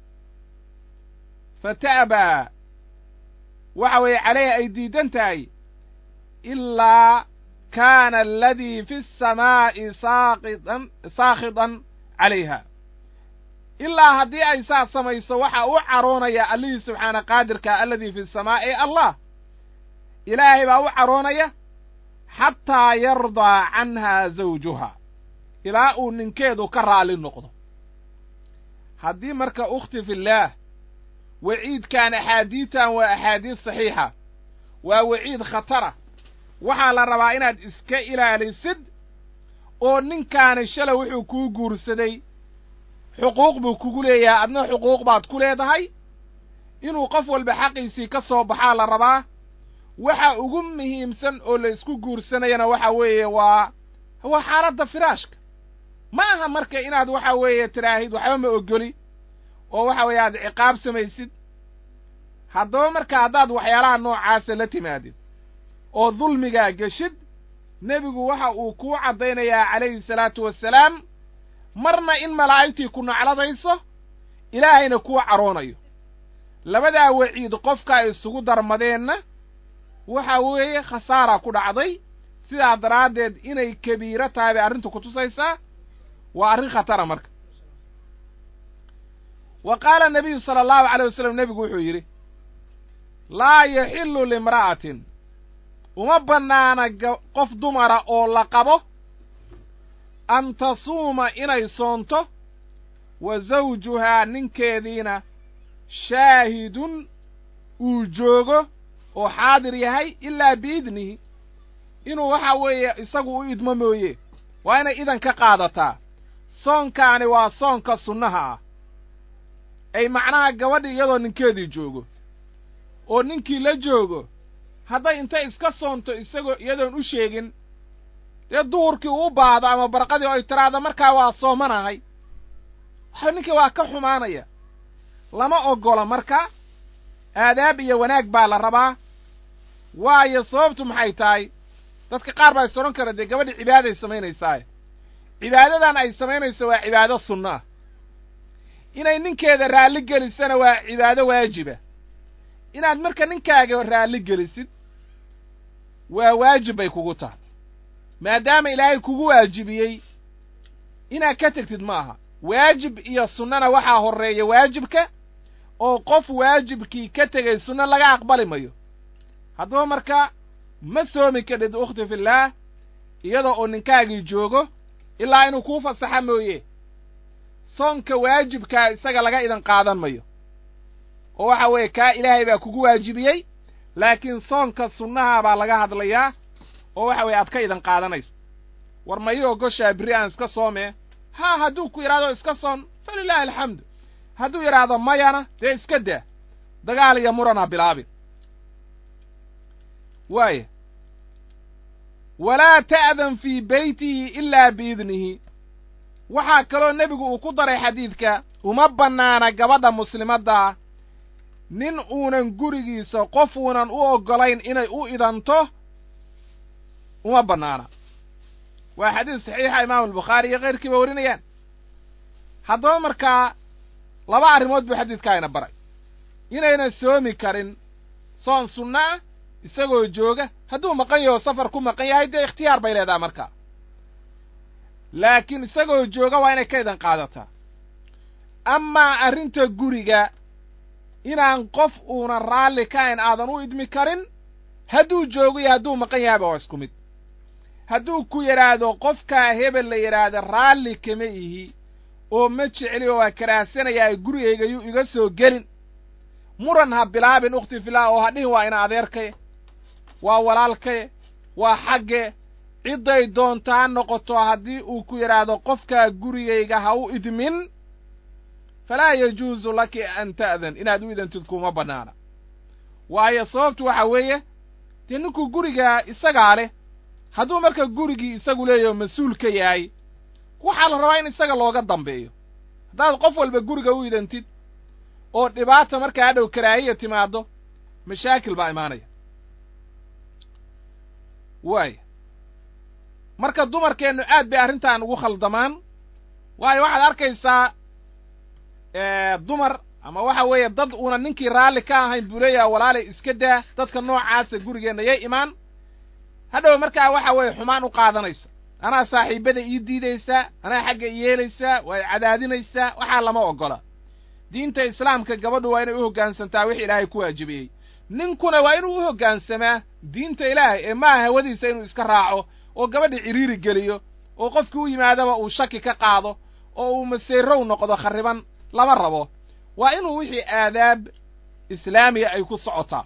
fa ta'baa waxa weeye calayha ay diidan tahay ilaa kaana aladii fi asamaa'i saaqidan saakhidan calayha ilaa haddii ay saa samayso waxa u caroonaya allihii subxaana qaadirka alladii fi samaa'i allah ilaahay baa u caroonaya xataa yardaa canhaa zawjuha ilaa uu ninkeedu ka raalli noqdo haddii marka ukhti fillaah waciidkan axaadiidtan waa axaadiis saxiixa waa waciid khatara waxaa la rabaa inaad iska ilaalisid oo ninkaani shalay wuxuu kuu guursaday xuquuq buu kugu leeyahay adna xuquuq baad ku leedahay inuu qof walba xaqiisii ka soo baxaa la rabaa waxa ugu muhiimsan oo la isku guursanayana waxa weeye waa waa xaaladda firaashka ma aha marka inaad waxa weeye tiraahid waxba ma ogoli oo waxa weeye aad ciqaab samaysid haddaba marka haddaad waxyaalaha noocaasa la timaadid oo dulmigaa geshid nebigu waxa uu kuu caddaynayaa calayhi salaatu wassalaam marna in malaa'igtii ku nacladayso ilaahayna kuu caroonayo labadaa waciid qofka ay isugu darmadeenna waxa weeye khasaara ku dhacday sidaa daraaddeed inay kabiiro tahay bay arrintu ku tusaysaa waa arrin khatara marka wa qaala nabiyu sala allahu calay wasalam nebigu wuxuu yidhi laa yaxillu limra'atin uma bannaana qof dumara oo la qabo an tasuuma inay soonto wa zawjuhaa ninkeediina shaahidun uu joogo oo xaadir yahay ilaa biidnihi inuu waxa weeye isagu u idmo mooye waa inay idan ka qaadataa soonkaani waa soonka sunnaha ah ay macnaha gabadhi iyadoo ninkeedii joogo oo ninkii la joogo hadday intay iska soonto isagoo iyadoon u sheegin dee duhurkii uu baado ama barqadii oo ay tiraahdo markaa waa soomanahay waxa ninkii waa ka xumaanaya lama oggola marka aadaab iyo wanaag baa la rabaa waayo sababtu maxay tahay dadka qaar baa is odhan kara dee gabadhii cibaaday samaynaysaa cibaadadan ay samaynayso waa cibaado sunno ah inay ninkeeda raalli gelisana waa cibaado waajiba inaad marka ninkaaga raalli gelisid waa waajib bay kugu tahay maadaama ilaahay kugu waajibiyey inaad ka tegtid ma aha waajib iyo sunnana waxaa horreeya waajibka oo qof waajibkii ka tegay sunno laga aqbali mayo haddaba marka ma soomi kadhid ukhti fillaah iyadoo oo ninkaagii joogo ilaa inuu kuu fasaxa mooye soonka waajibkaa isaga laga idan qaadan mayo oo waxa weeye kaa ilaahay baa kugu waajibiyey laakiin soonka sunnaha baa laga hadlayaa oo waxa weeye aad ka idan qaadanayso war mayo ogoshaa berri aan iska soomee haa hadduu ku yidhahdo iska soon falilaahi alxamdu hadduu yidhaahdo mayana dee iska daa dagaal iyo murana bilaabin waaya walaa ta'dan fii beytihi ilaa biidnihi waxaa kaloo nebigu uu ku daray xadiidka uma bannaana gabadha muslimaddaa nin uunan gurigiisa qof uunan u oggolayn inay u idanto uma bannaana waa xadiis saxiixa imaamu albukhaari iyo keyrkiiba warinayaan haddaba markaa laba arrimood buu xadiidkaa ina baray inaynan soomi karin soon sunno ah isagoo jooga hadduu maqan yaho safar ku maqan yahay dee ikhtiyaar bay leedaha markaa laakiin isagoo jooga waa inay ka idan qaadataa amaa arrinta guriga inaan qof uuna raalli kahayn aadan u idmi karin hadduu joogo iyo hadduu maqan yahayba waa isku mid hadduu ku yidhaahdo qofkaa hebel la yidhaahda raalli kama ihi oo ma jecli oo waa karaahsanayaa gurigayga yuu iga soo gelin muran ha bilaabin ukhti filah oo ha dhihin waa ina adeerkaye waa walaalkaye waa xagge cidday doonta ha noqoto haddii uu ku yidhaahdo qofkaa gurigayga ha u idmin falaa yajuusu laki an ta'dan inaad u idantid kuma bannaana waayo sababtu waxa weeye dee ninkuu gurigaa isagaa leh hadduu marka gurigii isagu leeyaho mas-uul ka yahay waxaa la rabaa in isaga looga dambeeyo haddaad qof walba guriga u idantid oo dhibaata markaa hadhow karaahiya timaaddo mashaakil baa imaanaya waaya marka dumarkeennu aad bay arrintan ugu khaldamaan waayo waxaad arkaysaa dumar ama waxa weeye dad uuna ninkii raalli ka ahayn buu leeyaha walaalay iska daa dadka noocaasa gurigeenna yay imaan hadhow markaa waxa weeye xumaan u qaadanaysa anaa saaxiibada ii diidaysaa anaa xagga i yeelaysaa waa i cadaadinaysaa waxaa lama oggola diinta islaamka gabadhu waa inay u hoggaansantaa wixii ilaahay ku waajibiyey ninkuna waa inuu u hoggaansamaa diinta ilaahay ee maaha hawadiisa inuu iska raaco oo gabadha ciriiri geliyo oo qofkii u yimaadaba uu shaki ka qaado oo uu maseerow noqdo kharriban lama rabo waa inuu wixii aadaab islaamiya ay ku socotaa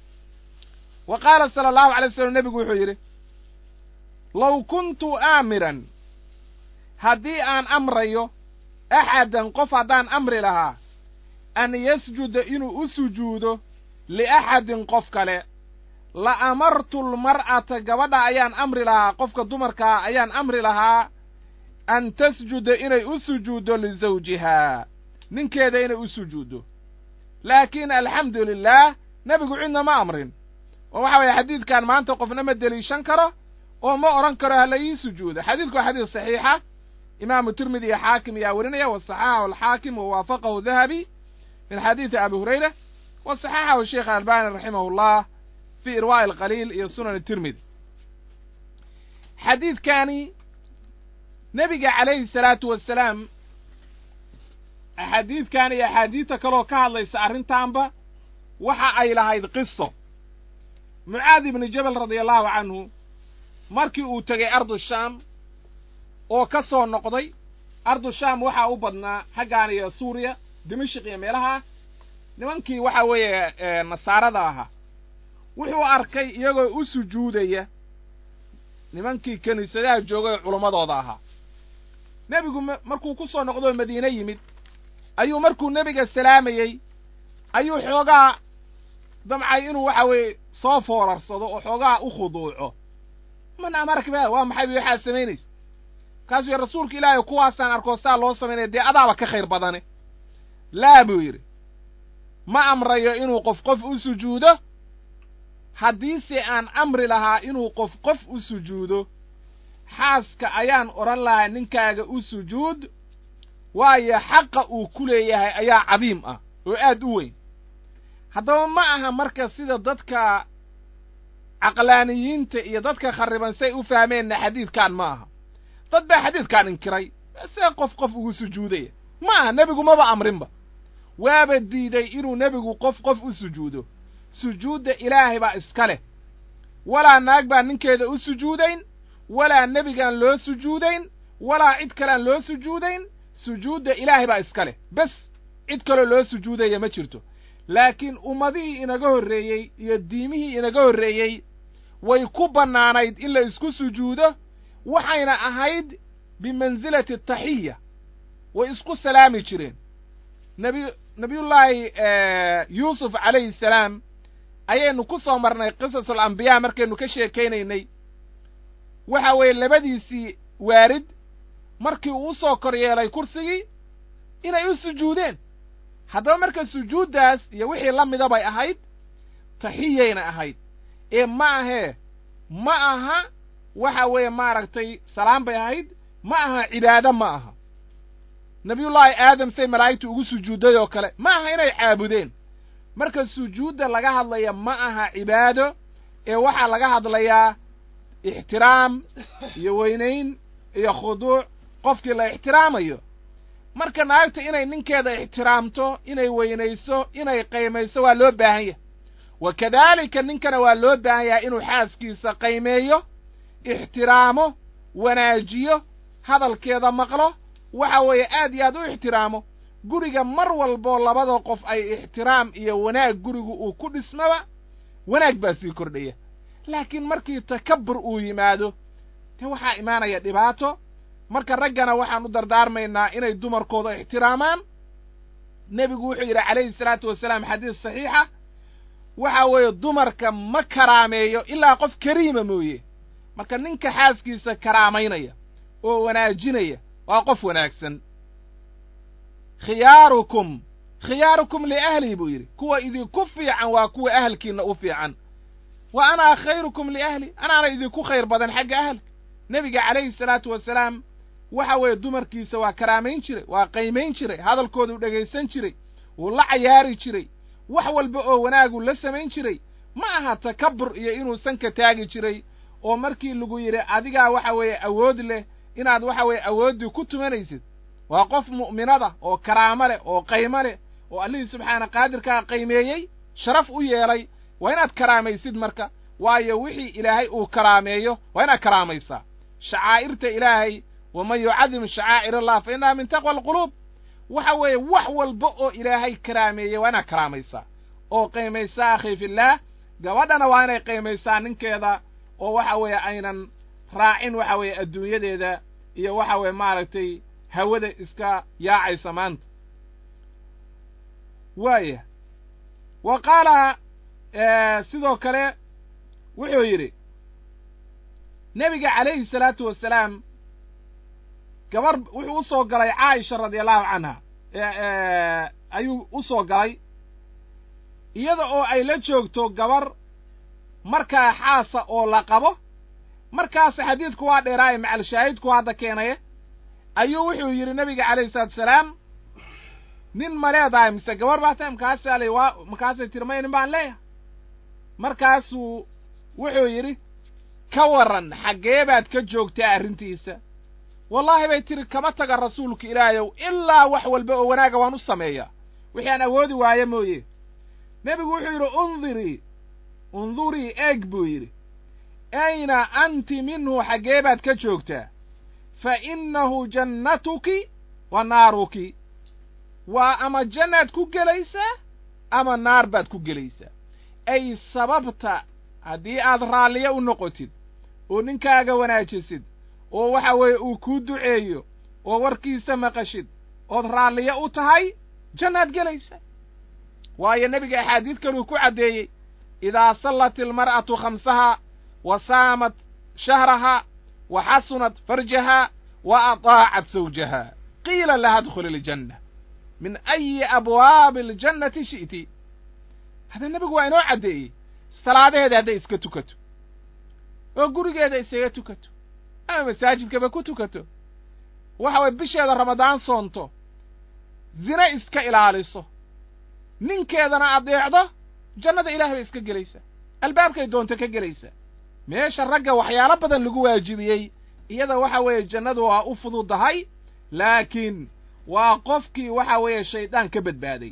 wa qaala sala allahu alay wasalam nebigu wuxuu yidhi low kuntu aamiran haddii aan amrayo axadan qof haddaan amri lahaa an yasjuda inuu u sujuudo liaxadin qof kale la amartu lmar'ata gabadha ayaan amri lahaa qofka dumarkaa ayaan amri lahaa an tasjuda inay u sujuuddo lisawjihaa ninkeeda inay u sujuuddo laakiin alxamdu lilaah nebigu cidna ma amrin oo waxa weeye xadiidkan maanta qofna ma deliishan karo oo ma odhan karo hala ii sujuudo xadiidku waa xadiis saxiixa imaamu tirmidi iyo xaakim ayaa werinaya wa saxaxahu alxaakim wa waafaqahu dahabi min xadiidi abi hurayra wa saxaxahu sheikh albani raximahu llah fi irwaa'i alqaliil iyo sunan tirmidi xadiidkani nebiga calayhi salaatu wasalaam axaadiidkan iyo axaadiidta kaloo ka hadlaysa arrintaanba waxa ay lahayd qiso mucaad ibni jabal radia allahu canhu markii uu tegey ardu shaam oo ka soo noqday ardu shaam waxaa u badnaa xaggaan iyo suuriya dimashik iyo meelaha nimankii waxa weeye nasaarada ahaa wuxuu arkay iyagoo u sujuudaya nimankii kiniisadaha joogay oo culammadooda ahaa nebigu markuu ku soo noqdoo madiine yimid ayuu markuu nebiga salaamayey ayuu xoogaa damcay inuu waxa weeye soo foorarsado oo xoogaa u khuduuco man amarka ba waa maxay waxaad samaynaysa kaasuu yidhi rasuulka ilaahay kuwaasaan arkoo saa loo samaynaya dee adaaba ka khayr badane laa buu yidhi ma amrayo inuu qof qof u sujuudo haddiise aan amri lahaa inuu qof qof u sujuudo xaaska ayaan odhan lahaa ninkaaga u sujuud waayo xaqa uu ku leeyahay ayaa cadiim ah oo aad u weyn haddaba ma aha marka sida dadka caqlaaniyiinta iyo dadka kharriban say u fahmeenna xadiidkan ma aha dad baa xadiidkan inkiray see qof qof ugu sujuudaya ma aha nebigu maba amrinba waaba diiday inuu nebigu qof qof u sujuudo sujuudda ilaahay baa iska leh walaa naag baan ninkeeda u sujuudayn walaa nebigaan loo sujuudayn walaa cid kalean loo sujuudayn sujuudda ilaahay baa iska leh bes cid kaloo loo sujuudaya ma jirto laakiin ummadihii inaga horreeyey iyo diimihii inaga horreeyey way ku bannaanayd in la isku sujuudo waxayna ahayd bimansilati ataxiya way isku salaami jireen nebi nebiyullaahi yuusuf calayhi salaam ayaynu ku soo marnay qisasul ambiyaa markaynu ka sheekaynaynay waxa weeye labadiisii waarid markii uu u soo kor yeelay kursigii inay u sujuudeen haddaba marka sujuuddaas iyo wixii la mida bay ahayd taxiyayna ahayd ee ma ahee ma aha waxa weeye maaragtay salaam bay ahayd ma aha cibaado ma aha nebiyullaahi aadam say malaa'igtu ugu sujuudday oo kale ma aha inay caabudeen marka sujuudda laga hadlaya ma aha cibaado ee waxaa laga hadlayaa ixtiraam iyo weynayn iyo khuduuc qofkii la ixtiraamayo marka naagta inay ninkeeda ixtiraamto inay weynayso inay qaymayso waa loo baahan yahay wa kadaalika ninkana waa loo baahan yahay inuu xaaskiisa qaymeeyo ixtiraamo wanaajiyo hadalkeeda maqlo waxa weeye aad iyo aad u ixtiraamo guriga mar walboo labada qof ay ixtiraam iyo wanaag gurigu uu ku dhismaba wanaag baa sii kordhaya laakiin markii takabbur uu yimaado dee waxaa imaanaya dhibaato marka raggana waxaan u dardaarmaynaa inay dumarkooda ixtiraamaan nebigu wuxuu yidhi calayhi salaatu wasalaam xadiis saxiixa waxa weeye dumarka ma karaameeyo ilaa qof kariima mooye marka ninka xaaskiisa karaamaynaya oo wanaajinaya waa qof wanaagsan khiyaarukum khiyaarukum liahlii buu yidhi kuwa idinku fiican waa kuwa ahalkiinna u fiican wa anaa khayrukum liahli anaana idinku khayr badan xagga ahalka nebiga calayhi salaatu wasalaam waxa weeye dumarkiisa waa karaamayn jiray waa qaymayn jiray hadalkooda u dhegaysan jiray wuu la cayaari jiray wax walba oo wanaagu la samayn jiray ma aha takabbur iyo inuu sanka taagi jiray oo markii lagu yidhi adigaa waxa weeye awood leh inaad waxa weeye awooddii ku tumanaysid waa qof mu'minada oo karaamo leh oo qaymo leh oo allihii subxaana qaadirkaa qaymeeyey sharaf u yeelay waa inaad karaamaysid marka waayo wixii ilaahay uu karaameeyo waa inaad karaamaysaa shacaa'irta ilaahay waman yucadim shacaa'ir allah fa innaha min taqwa alquluub waxa weeye wax walba oo ilaahay karaameeyey waa inaad karaamaysaa oo qaymaysaa akhi fillaah gabadhana waa inay qaymaysaa ninkeeda oo waxa weeye aynan raacin waxa weeye adduunyadeeda iyo waxa weeye maaragtay hawada iska yaacaysa maanta waaya wa qaala sidoo kale wuxuu yidhi nebiga calayhi salaatu wasalaam gabar wuxuu u soo galay caaisha radia allahu canha ayuu u soo galay iyada oo ay la joogto gabar markaa xaasa oo la qabo markaas xadiidku waa dheeraaye macalshaahidku hadda keenaye ayuu wuxuu yidhi nebiga calayhi salaatu wasalaam nin ma leedahay mise gabar baa tahay markaasaa la waa markaasay tiri may nin baan leeyahay markaasuu wuxuu yidhi ka warran xaggee baad ka joogtaa arrintiisa wallaahi bay tiri kama taga rasuulka ilaahayow ilaa wax walba oo wanaaga waan u sameeyaa wixii aan awoodi waayo mooye nebigu wuxuu yidhi undirii undurii eeg buu yidhi ayna anti minhu xaggee baad ka joogtaa fa innahu jannatuki wa naaruki waa ama jannaad ku gelaysaa ama naar baad ku gelaysaa ay sababta haddii aad raalliyo u noqotid oo ninkaaga wanaajisid oo waxa weeye uu kuu duceeyo oo warkiisa maqashid ood raalliyo u tahay jannaad gelaysaa waayo nebiga axaadiid kaluu ku caddeeyey idaa sallat ilmar'atu khamsahaa wa saamat shahrahaa wa xasunat farjahaa wa ataacat sawjaha qiila laha adkhuli iljanna min ayi abwaabi aljannati shi'ti hadda nebigu waa inoo caddeeyey salaadaheeda hadday iska tukato oo gurigeeda isaga tukato ama masaajidkaba ku tukato waxa weye bisheeda ramadaan soonto zine iska ilaaliso ninkeedana adeecdo jannada ilahay bay iska gelaysaa albaabkay doonto ka gelaysaa meesha ragga waxyaalo badan lagu waajibiyey iyada waxa weeye jannadu waa u fududahay laakiin waa qofkii waxa weeye shaydaan ka badbaaday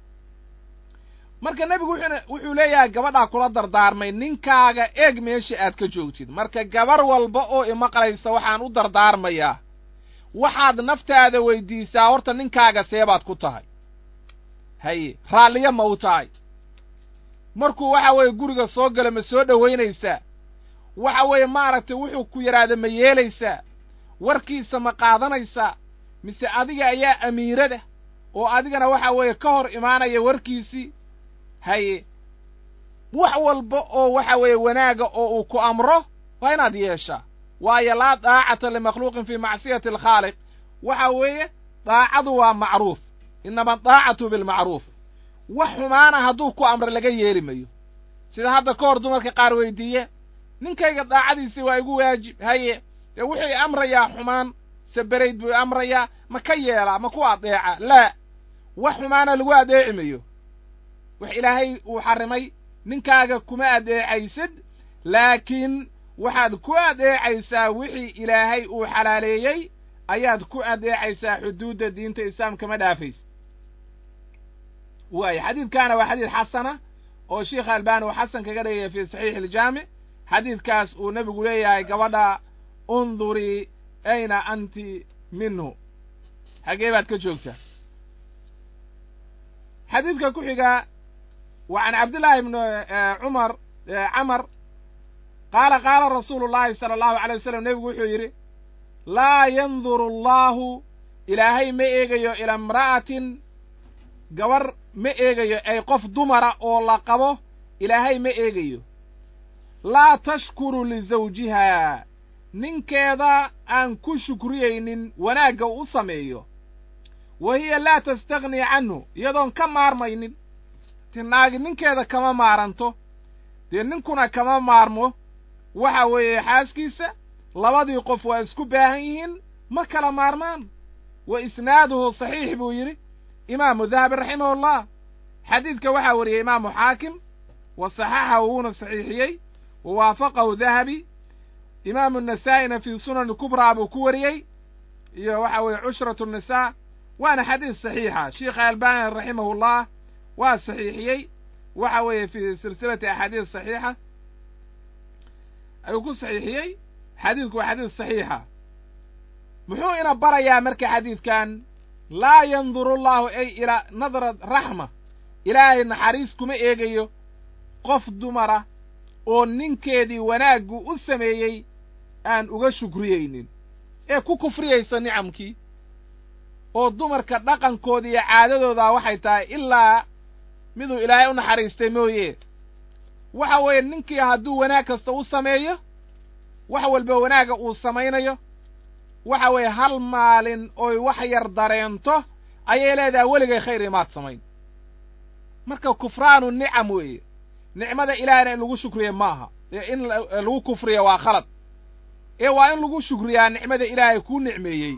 marka nebigu wuxuuna wuxuu leeyahay gabadhaa kula dardaarmay ninkaaga eeg meesha aad ka joogtid marka gabar walba oo imaqlaysa waxaan u dardaarmayaa waxaad naftaada weydiisaa horta ninkaaga seebaad ku tahay haye raalliyo ma u tahay markuu waxa weeye guriga soo gala ma soo dhowaynaysaa waxa weeye maaragtay wuxuu ku yidhaahda ma yeelaysaa warkiisa ma qaadanaysaa mise adiga ayaa amiirada oo adigana waxa weeye ka hor imaanaya warkiisii haye wax walba oo waxa weeye wanaaga oo uu ku amro waa inaad yeeshaa waayo laa daacata limakhluuqin fii macsiyati alkhaaliq waxa weeye daacadu waa macruuf inama daacatu bilmacruuf wax xumaana hadduu ku amro laga yeeli mayo sida hadda ka hor dumarka qaar weydiiye ninkayga daacadiisii waa igu waajib haye dee wuxuu amrayaa xumaan saberayd buu amrayaa ma ka yeelaa ma ku adeeca laa wax xumaana lagu adeeci mayo wax ilaahay uu xarrimay ninkaaga kuma adeecaysid laakiin waxaad ku adeecaysaa wixii ilaahay uu xalaaleeyey ayaad ku adeecaysaa xuduudda diinta islaamka ma dhaafaysa waayo xadiidkaana waa xadiid xasana oo sheikh albani uu xasan kaga dhigaya fi saxiixi iljaamic xadiidkaas uu nebigu leeyahay gabadha undurii ayna anti minhu xaggee baad ka joogtaa xadiidka ku xiga wa can cabdillaahi ibni cumar camar qaala qaala rasuulu llahi sala allahu alay wasalam nebigu wuxuu yidhi laa yanduru allahu ilaahay ma eegayo ila imra'atin gabar ma eegayo ay qof dumara oo la qabo ilaahay ma eegayo laa tashkuru lisawjiha ninkeeda aan ku shukriyaynin wanaagga u sameeyo wa hiya laa tastagnii canhu iyadoon ka maarmaynin ti naagi ninkeeda kama maaranto dee ninkuna kama maarmo waxa weeye xaaskiisa labadii qof waa isku baahan yihiin ma kala maarmaan wa isnaaduhu saxiix buu yidhi imaamu dahabi raximahullah xadiidka waxaa wariyey imaamu xaakim wa saxaxahu wuuna saxiixiyey wa waafaqahu dahabi imaamu nasaa'ina fii sunan kubraa buu ku wariyey iyo waxa weeye cushratu nisaa waana xadiis saxiixa sheikha albani raximahullah waa saxiixiyey waxa weeye fii silsilati axaadiis saxiixa ayuu ku saxiixiyey xadiidku waa xadiis saxiixa muxuu ina barayaa marka xadiidkan laa yanduru allahu ay ilaa nadra raxma ilaahay naxariis kuma eegayo qof dumara oo ninkeedii wanaaggu u sameeyey aan uga shukriyeynin ee ku kufriyaysa nicamkii oo dumarka dhaqankooda iyo caadadooda waxay tahay ilaa miduu ilaahay u naxariistay mooye waxa weeye ninkii hadduu wanaag kasta u sameeyo wax walba wanaagga uu samaynayo waxa weeye hal maalin oy wax yar dareento ayay leedahay weligay khayr imaad samayn marka kufraanu nicam weeye nicmada ilaahayna in lagu shukriya maaha ee in lagu kufriya waa khalad ee waa in lagu shukriyaa nicmada ilaahay kuu nicmeeyey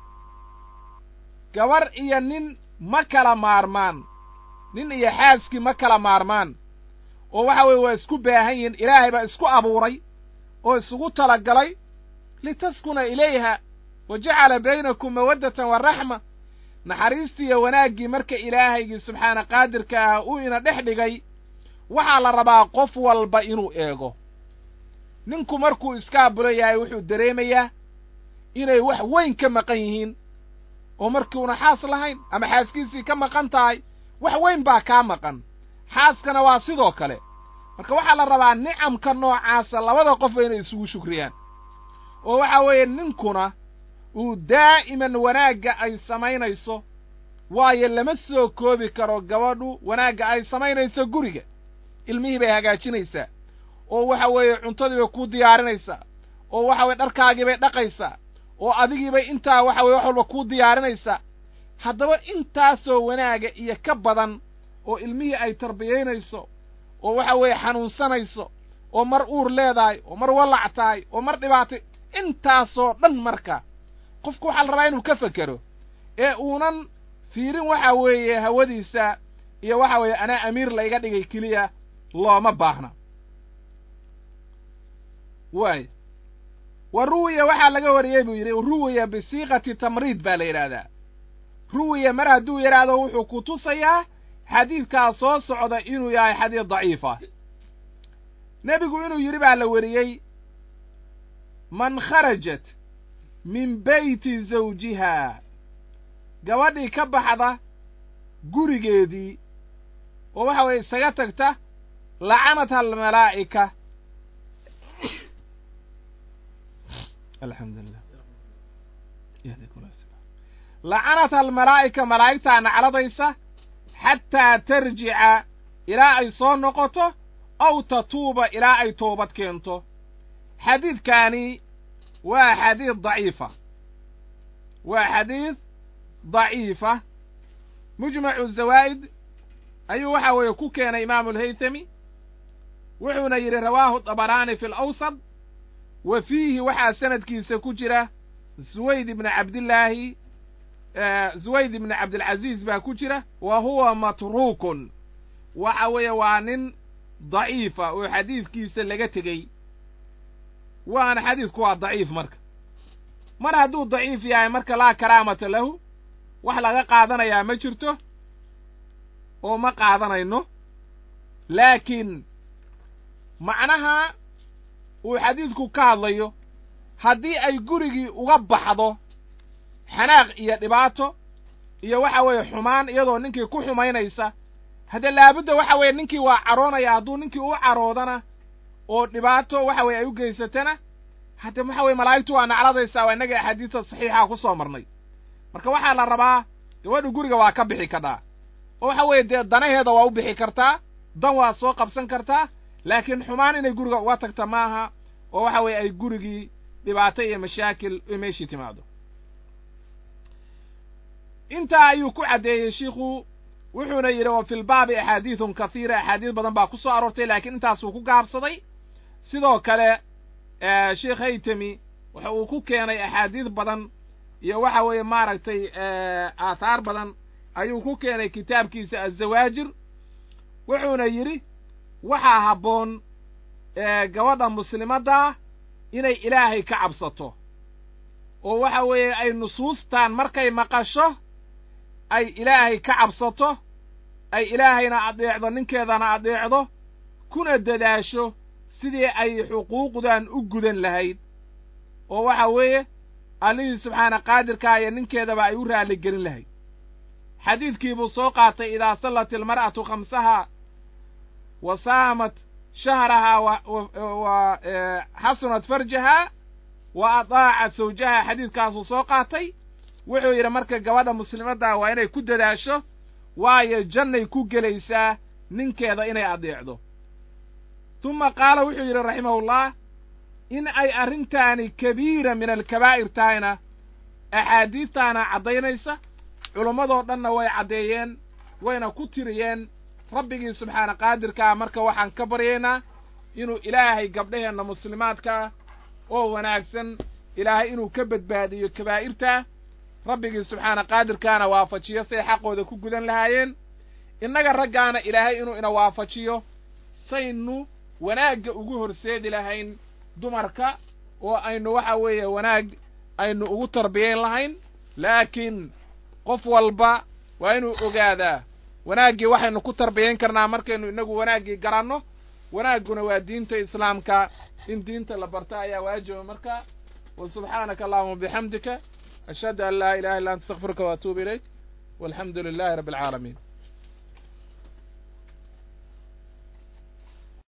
gabar iyo nin ma kala maarmaan nin iyo xaaskii ma kala maarmaan oo waxa weeye waa isku baahan yihiin ilaahay baa isku abuuray oo isugu talagalay litaskuna ilayha wa jacala baynakum mawaddatan wa raxma naxariistii iyo wanaaggii marka ilaahaygii subxaana qaadirka ah uu ina dhex dhigay waxaa la rabaa qof walba inuu eego ninku markuu iskaabula yahay wuxuu dareemayaa inay wax weyn ka maqan yihiin oo markiuna xaas lahayn ama xaaskiisii ka maqan tahay wax weyn baa kaa maqan xaaskana waa sidoo kale marka waxaa la rabaa nicamka noocaasa labada qof inay isugu shukriyaan oo waxa weeye ninkuna uu daa'iman wanaagga ay samaynayso waayo lama soo koobi karo gabadhu wanaagga ay samaynayso guriga ilmihii bay hagaajinaysaa oo waxa weeye cuntadii bay kuu diyaarinaysaa oo waxa weye dharkaagii bay dhaqaysaa oo adigiibay intaa waxa weye wax walba kuu diyaarinaysaa haddaba intaasoo wanaaga iyo ka badan oo ilmihii ay tarbiyaynayso oo waxa weeye xanuunsanayso oo mar uur leedahay oo mar wallac tahay oo mar dhibaatay intaasoo dhan marka qofku waxaa la rabaa inuu ka fekero ee uunan fiirin waxa weeye hawadiisa iyo waxa weeye anaa amiir la iga dhigay keliya looma baahna waay wa ruwiya waxaa laga wariyey buu yidhi ruwiya bisiiqati tamriid baa la yidhaahdaa ruwiya mar hadduu yidhaahdo wuxuu ku tusayaa xadiidkaa soo socda inuu yahay xadiid daciifa nebigu inuu yidhi baa la weriyey man kharajat min beyti zawjiha gabadhii ka baxda gurigeedii oo waxa weeye isaga tagta lacanatha almalaa'ika alxamdulilah lacanatha almalaa'ika malaa'igtaa nacladaysa xataa tarjica ilaa ay soo noqoto aw tatuuba ilaa ay toobad keento xadiidkaani waa xadiid daciifa waa xadiid daciifa mujmacu zawaa'id ayuu waxa weeye ku keenay imaamu alhaytami wuxuuna yidhi rawaahu dabaraani fi alawsad wa fiihi waxaa sanadkiisa ku jira zuwayd ibni cabdillaahi zuwayd ibni cabdilcaziiz baa ku jira wa huwa matruukun waxa weeye waa nin daciifa oo xadiidkiisa laga tegey waana xadiidku waa daciif marka mar hadduu daciif yahay marka laa karaamata lahu wax laga qaadanayaa ma jirto oo ma qaadanayno laakiin macnaha uu xadiidku ka hadlayo haddii ay gurigii uga baxdo xanaaq iyo dhibaato iyo waxa weeye xumaan iyadoo ninkii ku xumaynaysa haddee laabudda waxa weeye ninkii waa caroonaya hadduu ninkii u caroodana oo dhibaato waxa weye ay u geysatana hadde waxa weye malaa'igtu waa nacladaysaa waa innaga axaadiista saxiixa ku soo marnay marka waxaa la rabaa gabadhu guriga waa ka bixi kadhaa oo waxa weeye dee danaheeda waa u bixi kartaa dan waa soo qabsan kartaa laakiin xumaan inay guriga uga tagta maaha oo waxa weeye ay gurigii dhibaato iyo mashaakil meeshii timaado intaa ayuu ku caddeeyey shiikhu wuxuuna yidhi wa fi lbaabi axaadiidun kathiira axaadiis badan baa ku soo aroortay laakiin intaasuu ku gaabsaday sidoo kale sheikh haytami waxa uu ku keenay axaadiis badan iyo waxa weeye maaragtay aathaar badan ayuu ku keenay kitaabkiisa azawaajir wuxuuna yidhi waxaa habboon gabadha muslimaddaa inay ilaahay ka cabsato oo waxa weeye ay nusuustaan markay maqasho ay ilaahay ka cabsato ay ilaahayna adeecdo ninkeedana adeecdo kuna dadaasho sidii ay xuquuqdan u gudan lahayd oo waxa weeye allihii subxaana qaadirkaa iyo ninkeedaba ay u raalli gelin lahayd xadiidkii buu soo qaatay idaa sallat ilmar'atu khamsaha wa saamat shahrahaa wa xasunat farjahaa wa adaacat sawjaha xadiidkaasuu soo qaatay wuxuu yidhi marka gabadha muslimadda waa inay ku dadaasho waayo jannay ku gelaysaa ninkeeda inay adeecdo tuma qaala wuxuu yidhi raximahullah in ay arrintaani kabiira min alkabaa'ir tahayna axaadiistaana caddaynaysa culammadoo dhanna way caddeeyeen wayna ku tiriyeen rabbigii subxaana qaadirkaa marka waxaan ka baryaynaa inuu ilaahay gabdhaheenna muslimaadkaa oo wanaagsan ilaahay inuu ka badbaadiyo kabaa'irtaa rabbigii subxaana qaadirkaana waafajiyo say xaqooda ku gudan lahaayeen innaga raggaana ilaahay inuu ina waafajiyo saynu wanaagga ugu horseedi lahayn dumarka oo aynu waxa weeye wanaag aynu ugu tarbiyayn lahayn laakiin qof walba waa inuu ogaadaa wanaaggii waxaynu ku tarbiyayn karnaa markaynu inagu wanaaggii garanno wanaagguna waa diinta islaamka in diinta la barta ayaa waajiba marka wa subxaanaka allahuma bixamdika ashhadu an laa ilaha illa anta astakfiruka wa atuubu ilayk walxamdu lilahi rabbi alcaalamiin